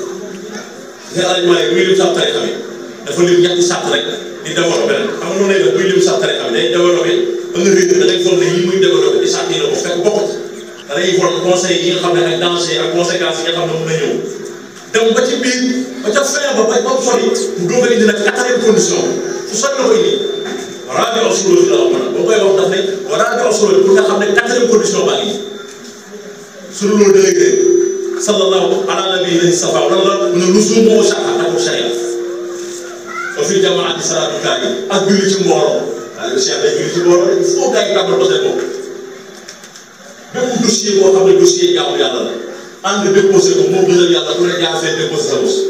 S7: nga Hadji Malick muy lim sax tarixa bi dafa lim ñetti sàkk rek di développé rek xam nga noonu lay def buy lim sax tarixa bi day développé ba nga réer da ngay foog ne yi muy développé di sàkk yi la ko fekk bokkut da ngay xool conseil yi nga xam ne ak danger ak conséquences yi nga xam ne mën na ñëw dem ba ci biir ba ca fin ba ba ba mu sori mu doog a indi nag quatrième condition fu sori la koy indi rabi osuloji la wax man boo koy wax daf ne rabi osuloji pour nga xam ne quatrième condition baa ngi suñu loolu da lay réer sallallahu ala nabi lahi safa wala la mu ne lusumu wa shaka ak sharia ba fi jamaati salaatu kaa yi ak julli ci mbooloo waaye le cheikh day julli ci mbooloo il faut gars yi tàmbal ko seen bopp bépp dossier boo xam ne dossier jaamu yàlla la ànd déposé ko moo gënal yàlla ku ne jaar fee déposé sa bos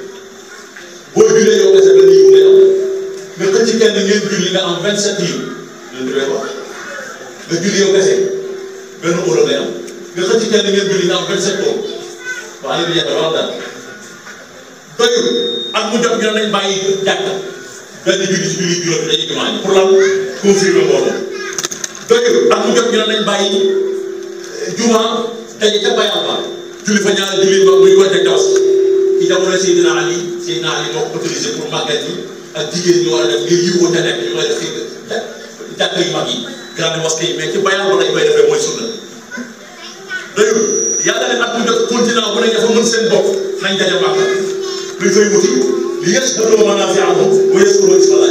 S7: boo jullee yow kese benn yiw ngay am nga xëcc kenn ngeen julli nga am 27 yiw loolu dafay wax nga julli yow kese benn euro ngay am nga xëcc kenn ngeen julli nga am 27 euro waaye li jeex wax daal doyul ak mu jot ñu nañ bàyyi jàkka benn julli ci julli juróom bi dañuy jumaa ji pour lan confirmer mbooloo doyul ak mu jot ñu nañ bàyyi juma daje ca bayal ba julli fa ñaari julli ba muy wante tawas ci jamono Seydina Ali Seydina Ali moo ko autorisé pour màggat yi ak jigéen ñi war a def ngir yiw ca nekk ñu koy def ci jàkka yu mag yi grande mosquée yi mais ci bayal ba lañ koy defee mooy sunna doyul yàlla ne at mu jot continent bu ne ña fa mën seen bopp nañ daje màgg luy fay wuti li yës dëlloo manaafi'ahum wa yazkuru ismallaah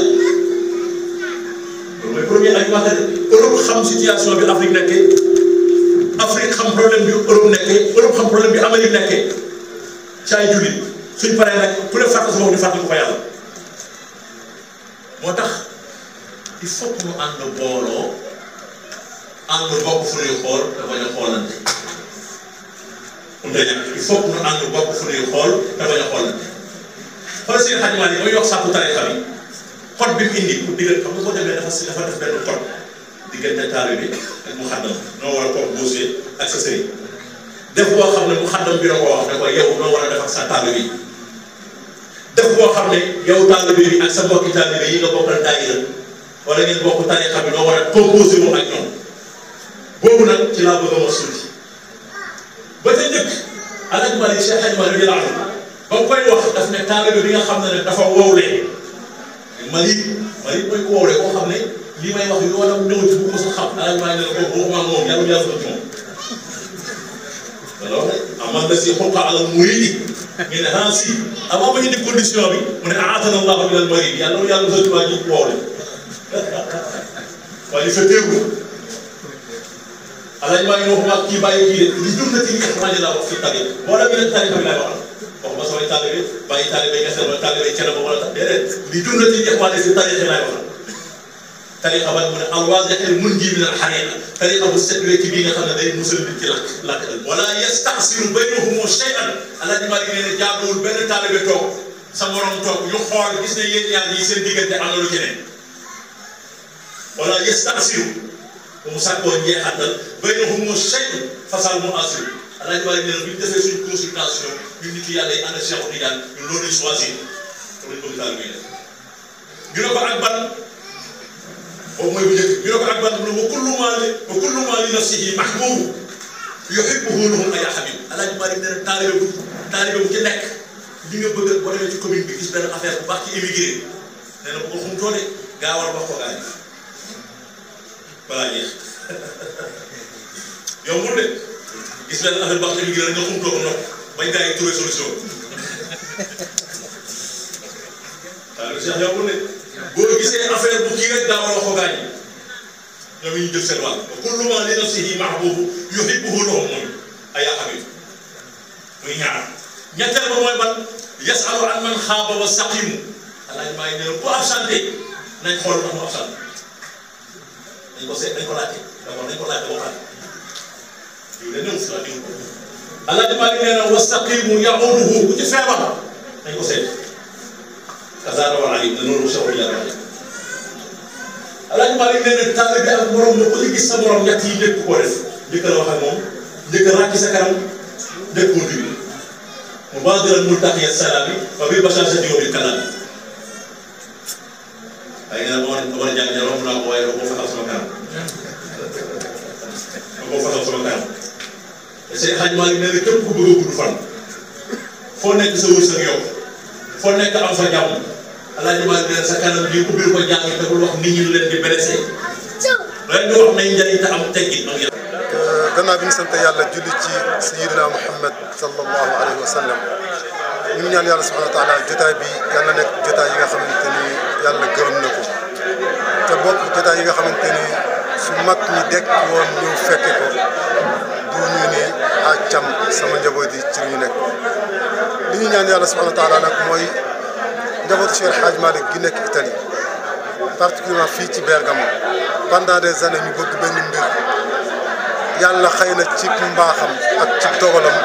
S7: loolu mooy premier animateur Europe xam situation bi Afrique nekkee Afrique xam problème bi Europe nekkee Europe xam problème bi Amérique nekkee ci ay jullit suñ paree nag ku ne fàtte sa bopp ñu fàtte ko fa yàlla moo tax il faut que ñu ànd booloo ànd bokk fu ñuy xool te bañ a xoolante mënut a ñàkk il faut que ñu ànd bokk fu ñuy xool te bañ a xoolante xool seen xajumaat yi mooy yokk sàkku tarixa bi code bi mu indi pour digal xam nga boo demee dafa si dafa def benn code diggante taalibe bi ak mu xaddam noo war a composé ak sa sëriñ def boo xam ne mu xaddam bi la ko wax ne ko yow noo war a def ak sa taalibe bi def boo xam ne yow taalibe bi ak sa mbokki taalibe yi nga bokkal daayira wala ngeen bokk tarixa bi noo war a composé moom ak ñoom boobu nag ci laa bëgg a mos tuuti ba ca njëkk Alaaji Malick Cheikh Hadji Malick radiyallaahu anhu ba mu koy wax daf ne taalibe bi nga xam ne dafa wowlee Malick Malick mooy ku wowlee koo xam ne lii may wax yoonam ñëw ci bu ko sa xam Alaaji Malick ne la ko waxuma ak moom yàlla yàlla ci moom alors amal na si xulqa alal muridi ñu ne ah si avant ma indi condition bi mu ne aatana allahu min al marid yàlla yàlla soti waa ji wowle waaye fa téegu Alaaji Malick waxuma ak kii bàyyi kii de li jum na ci li nga laa wax fi tari boo demee nag tarixa bi laay waxal waxuma samay taalibe bàyyi taalibe kese wala taalibe cere ba wala tax déedéet li jum na ci li nga si tarixa laay waxal tariqa ban mu ne alwaadixil munji min alxariqa tariqa bu set wecc bii nga xam ne day musal nit ci lakk lakk wala yastasiru baynahum shay'an alaaji Malik nee na jaaduwul benn taalibe toog sa morom toog ñu xool gis ne yéen ñaar ñi seen diggante am na lu ci ne wala yastasiru ba mu sàkkoo njeexantal baynahum shay'an fasal mu asiru alaaji Malik nee na bu ñu defee suñu consultation ñun nit yàlla yi ànd ak Cheikh Tidiane ñun loolu lañ choisir loolu lañ bëgg taalibe yi def ñu ne ko ak ban boobu mooy bu njëkk ñu ne ko ak ban mu ne wa kullu maa li wa kullu maa li nafsihi mahbuub yuhibbuhu lahum ay habib alaaji Malik nee na taalibe bu taalibe bu ci nekk li nga bëgg boo demee ci commune bi gis benn affaire bu baax ci immigré nee na bu ko xumtoo de gaawal wax ko gaa yi balaa jeex yombul de gis benn affaire bu baax ci immigré nga xumtoo ko nopp bañ gaa yi trouvé solution taalibe Cheikh yombul de boo gisee affaire bu kii rek gaawal wax ko gaa yi ñoom ñu jël seen wàll wa kullu maa li nafsihi mahbuub yuhibbuhu lahum moom ay habib muy ñaar ñetteel ba mooy ban yasalu an man xaaba wa saqimu alaaj maa ngi ne ku absenté nañ xool ndax mu absenté dañ ko seet dañ ko laajte d'abord dañ ko laajte waxaat yow de néew si la diw alaaj maa ngi nee na wa saqimu yahuduhu ku ci feebar dañ ko seet kasaara wal alim ne noonu sewul yàlla alaaj maa ngi nee na taalibe bi ak morom la ku ci gis sa morom ñett yi njëkk koo def njëkk la wax ak moom njëkk a ràcc sa kanam njëkk koo nuyu مبادرا ملتقي السلام وبالبشاشة وبالكلام waaye nag boo ma jàng jàng romb naa ko waaye boo fatal sama kanam boo fatal sama kanam Seydi Hadj Malick nee na képp ku bëgg a gudd fan foo nekk sa wërsëg yow foo nekk am fa jàmm Alaaji Malick nee na sa kanam bii ubbil ko jàng te bul wax nit ñi lu leen di blessé leen di wax nañ njëriñ te am teggin ak yàlla
S8: gannaaw bi ñu sant yàlla julli ci sayyidina Muhammad sallallahu alayhi wa sallam ñu ngi ñaan yàlla subhanahu wa taala jotaay bi yàlla nekk jotaay yi nga xamante ni yàlla gërëm na ko te bokk jotaay yi nga xamante ni su mag ñi dekk woon ñu fekke ko du ñu ni àccam sama njaboot yi ci ñu nekk li ñu ñaan yàlla subhanahu wa taala nag mooy njabootu Cheikh El Hadj Malick gi nekk Italie particulièrement fii ci Bergamo pendant des années ñu bëgg benn mbir yàlla xëy na ci mbaaxam ak ci dogalam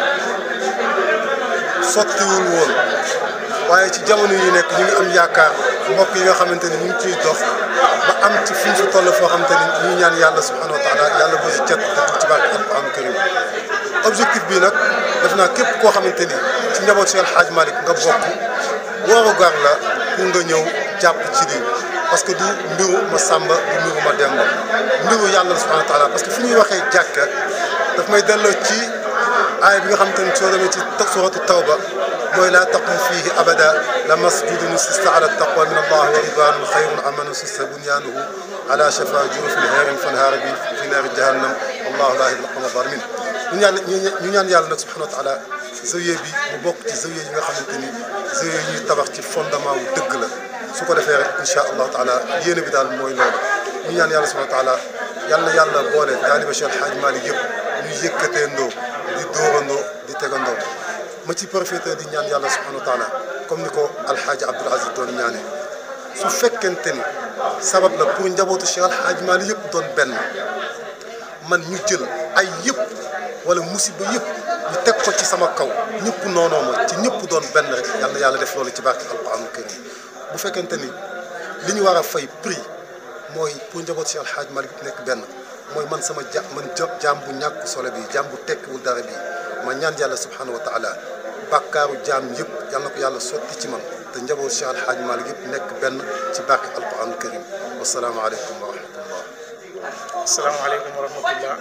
S8: sottiwul woon waaye ci jamono yi nekk ñu ngi am yaakaar mbokk yi nga xamante ni ñu ngi ciy dox ba am ci fi ñu fi toll foo xamante ni ñu ñaan yàlla subhanahu wa taala yàlla bu si cet dëgg ci barke alquran karim objectif bi nag def naa képp koo xamante ni ci njaboot Cheikh El Hadj Malick nga bokk wooru gar la pour nga ñëw jàpp ci lii parce que du mbiru ma sàmba du mbiru ma demba mbiru yàlla subhanahu wa taala parce que fi ñuy waxee jàkka daf may delloo ci aaya bi nga xamante ni soo demee ci suratu tawba mooy laa taqum fiihi abada la masjidun ussisa ala taqwa min allah wa ridwanun xayrun amman ussisa bunyaanuhu ala shafa jurufin heerin fanhaara bi fi naari jahannam wallahu laa yahdil qawma zalimin ñu ñaan ñu ñaan yàlla nag subhanahu wa taala zawiya bi mu bokk ci zawiya yi nga xamante ni zawiya yi ñuy tabax ci fondement wu dëgg la su ko defee rek incha allahu taala yéene bi daal mooy loolu ñu ñaan yàlla subhanahu wa taala yàlla na yàlla boole taaliba Cheikh El Hadj Malick yëpp ñu yëkkateendoo di dóorandoo di tegandoo ma ci profité di ñaan yàlla subhanahu wa taala comme ni ko alxaaji Abdoul Aziz doon ñaanee su fekkente ni sabab la pour njabootu Cheikh El Hadj Malick yëpp doon benn man ñu jël ay yëpp wala musiba yëpp ñu teg ko ci sama kaw ñëpp noonoo ma ci ñëpp doon benn rek yàlla na yàlla def loolu ci barke alquran karim bu fekkente ni li ñu war a fay prix mooy pour njaboot Cheikh El Hadj Malick nekk benn mooy man sama ja man jaam bu ñàkk solo bi jaam bu tekkiwul dara bi ma ñaan yàlla subhanahu wa taala bàkkaaru jaam yëpp yal na ko yàlla sotti ci man te njaboot Cheikh El Hadj Malick yëpp nekk benn ci barke alquran karim wasalaamaaleykum wa rahmatullah
S6: asalaamaaleykum wa rahmatullah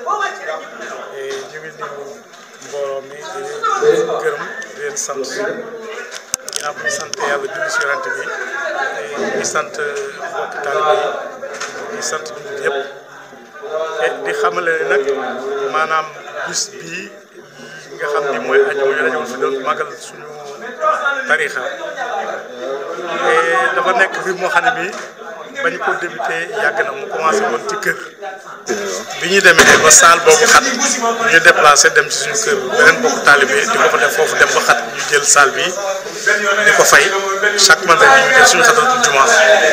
S6: ñu ngi nuyu mbooloo mi di leen gërëm di leen sant ginnaaw bi ñu sant yàlla julli si yonent bi di sant mbokki taalibe yi di sant jullit yëpp te di xamale ne nag maanaam bis bii nga xam ni mooy ajuma ñu dañoo fi doon magal suñu tarixa te dafa nekk mbir moo xam ne bii
S9: bañ ko débuté yàgg na mu commencé woon ci kër bi ñu demee ba saal boobu xat ñu déplacé dem ci suñu kër beneen bokk taalibe di ko fa def foofu dem ba xat ñu jël saal bi di ko fay chaque vendredi ñu jël suñu xatatu juma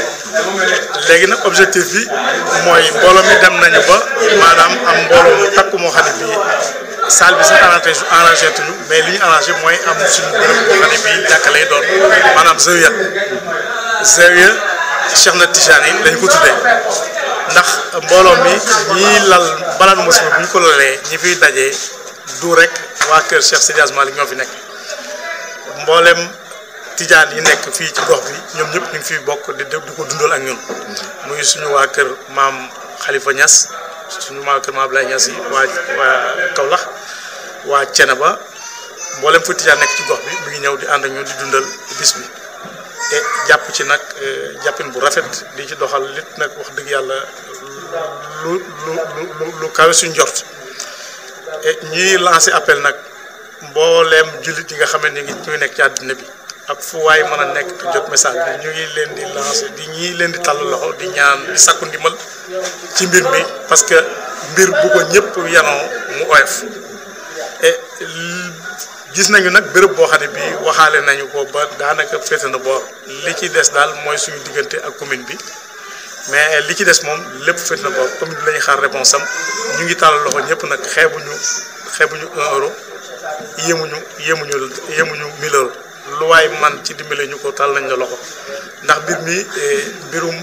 S9: léegi nag objectif bi mooy mbooloo mi dem nañu ba maanaam am mbooloo mu takku moo xam ne bii salle bi sax arrangé arrangé tuñu mais li ñu arrangé mooy am suñu bërëb boo xam ne bii jàkka lay doon maanaam zawiya zawiya Cheikh na Tijani yi lañu ko tuddee ndax mbooloo mi ñii lal balaan musiba bu ñu ko lalee ñi fiy dajee du rek waa kër Cheikh Sidi Hadj Malick ñoo fi nekk mboolem tijaan yi nekk fii ci gox bi ñoom ñëpp ñu ngi fiy bokk di di ko dundal ak ñun muy suñu waa kër maam Khalifa Niass suñu waa kër maam Abdoulaye Niass yi waa waa Kaolack waa Ceneba mboolem fu tijaan nekk ci gox bi mu ngi ñëw di ànd ak ñun di dundal bis bi te jàpp ci nag jàppin bu rafet di ci doxal lit nag wax dëgg yàlla lu lu lu lu kawe suñ njort et ñuy lancé appel nag mbooleem jullit yi nga xam ne ñu ngi ñu ngi nekk ci àddina bi ak fu waay mën a nekk te jot message bi ñu ngi leen di lancé di ñii leen di tàll loxo di ñaan di sakku ndimbal ci mbir mi parce que mbir bu ko ñëpp yanoo mu oyof et gis nañu nag béréb boo xam ne bii waxaale nañu ko ba daanaka féete na boor li ci des daal mooy suñu diggante ak commune bi mais li ci des moom lépp féete na boor commune bi la ñuy xaar réponse am ñu ngi tàllal loxo ñëpp nag xeebuñu xeebuñu un euro yéemuñu yéemuñu yéemuñu mille euros lu waay man ci dimbale ñu ko tàll nañ la loxo ndax mbir mi mbirum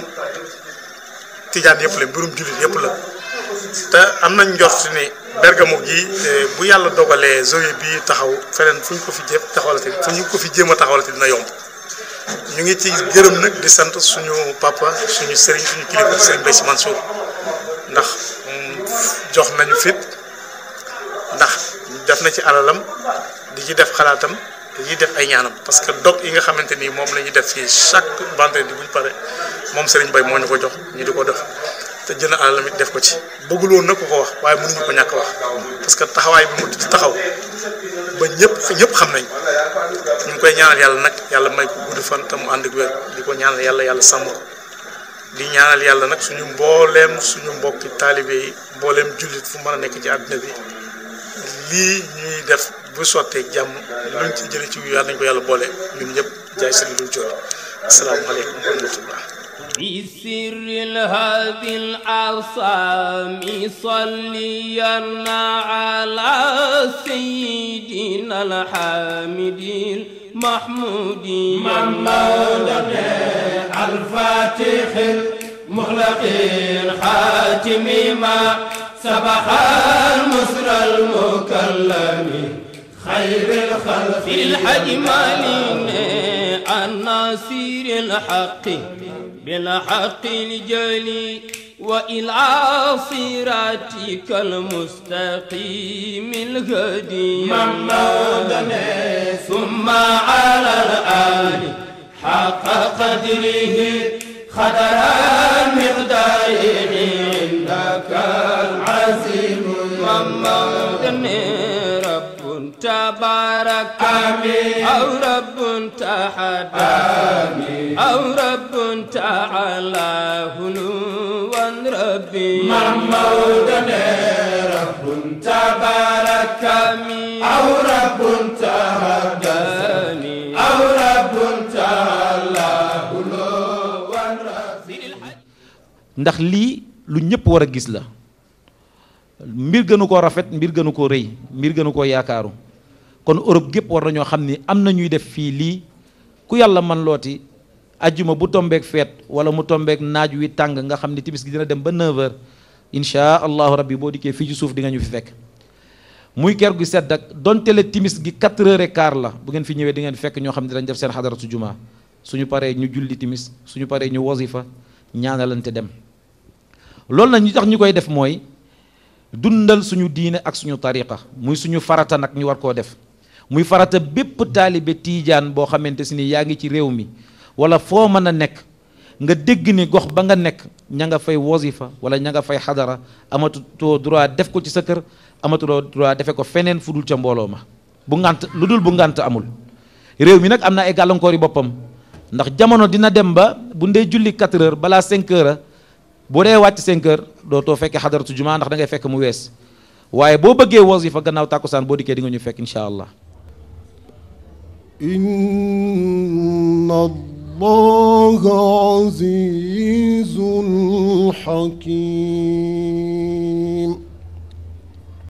S9: tijaan yëpp la mbirum jullit yëpp la te am nañ njort ni Bergamo gi bu yàlla dogalee zoe bi taxaw feneen fu ñu ko fi jéem taxawalati fu ñu ko fi jéem a taxawalati dina yomb ñu ngi ci gërëm nag di sant suñu papa suñu sëriñ suñu kilifa sëriñ Mbaye Sy Mansour ndax jox nañu fit ndax def na ci alalam di ci def xalaatam di ci def ay ñaanam parce que dog yi nga xamante ni moom la ñuy def fii chaque vendredi bu ñu pare moom sëriñ Mbaye moo ñu ko jox ñu di ko def. te jënd alalam it def ko ci bëggul woon nag ko ko wax waaye mënuñu ko ñàkk wax parce que taxawaay bi mu taxaw ba ñëpp ñëpp xam nañ ñu ngi koy ñaanal yàlla nag yàlla may ko gudd fan te mu ànd ak wér di ko ñaanal yàlla yàlla sàmm ko di ñaanal yàlla nag suñu mbooleem suñu mbokki taalibe yi mbooleem jullit fu mën a nekk ci àddina bi lii ñuy def bu sottee jàmm luñ ci jëlee ci yàlla nañ ko yàlla boole ñun ñëpp jaay sëriñ luñ jooni asalaamaaleykum wa rahmatullah
S10: بسر هذه الأعصام صليا على سيدنا الحامد المحمود
S5: محمد الفاتح المغلق الخاتم ما سبح المسر المكلم خير الخلق
S10: في الحجمالين الناصر الحق بالحق الجلي وإلى صراطك المستقيم الهدي
S5: محمد
S10: ثم على الآل حق قدره خدر مقداره عندك العزيم محمد رب تبارك
S5: آمين
S10: أو رب تحدى
S5: آمين
S10: أو رب تعالى هلوا ربي
S5: محمود رب تبارك
S10: آمين
S5: أو رب تهداني أو رب تعالى هلوا ربي
S1: ndax lii lu ñëpp war a gis la mbir gënu koo rafet mbir gënu koo rëy mbir gënu koo yaakaaru kon Europe gépp war nañoo xam ni am na ñuy def fii lii ku yàlla man looti ajjuma bu tombeek feet wala mu tombeek naaj wi tàng nga xam ni timis gi dina dem ba 9h insha allahu rabbi boo dikkee fii ci suuf di nga ñu fi fekk muy ker gu sedd ak donte le timis gi 4 heures et quart la bu ngeen fi ñëwee di ngeen fekk ñoo xam ne dañ def seen xadaratu juma suñu paree ñu julli timis suñu paree ñu wasifa ñaanalante dem loolu nag ñu tax ñu koy def mooy dundal suñu diine ak suñu tariqa muy suñu farata nag ñu war koo def muy farata bépp taalibe tiijaan boo xamante si ni yaa ngi ci réew mi wala foo mën a nekk nga dégg ni gox ba nga nekk ña nga fay wasifa wala ña nga fay xadara amatutoo droit def ko ci sa kër amatuloo droit defe ko feneen fu dul ca mbooloo ma bu ngant lu dul bu ngant amul réew mi nag am na ay gàllankoor yi boppam ndax jamono dina dem ba bu ndee julli 4 heures balaa 5 heures boo dee wàcc 5 heures dootoo fekkee xadaratu jumaa ndax da ngay fekk mu wees waaye boo bëggee wasifa gannaaw tàkkusaan boo dikkee di nga ñu fekk incha allah
S11: إن الله عزيز حكيم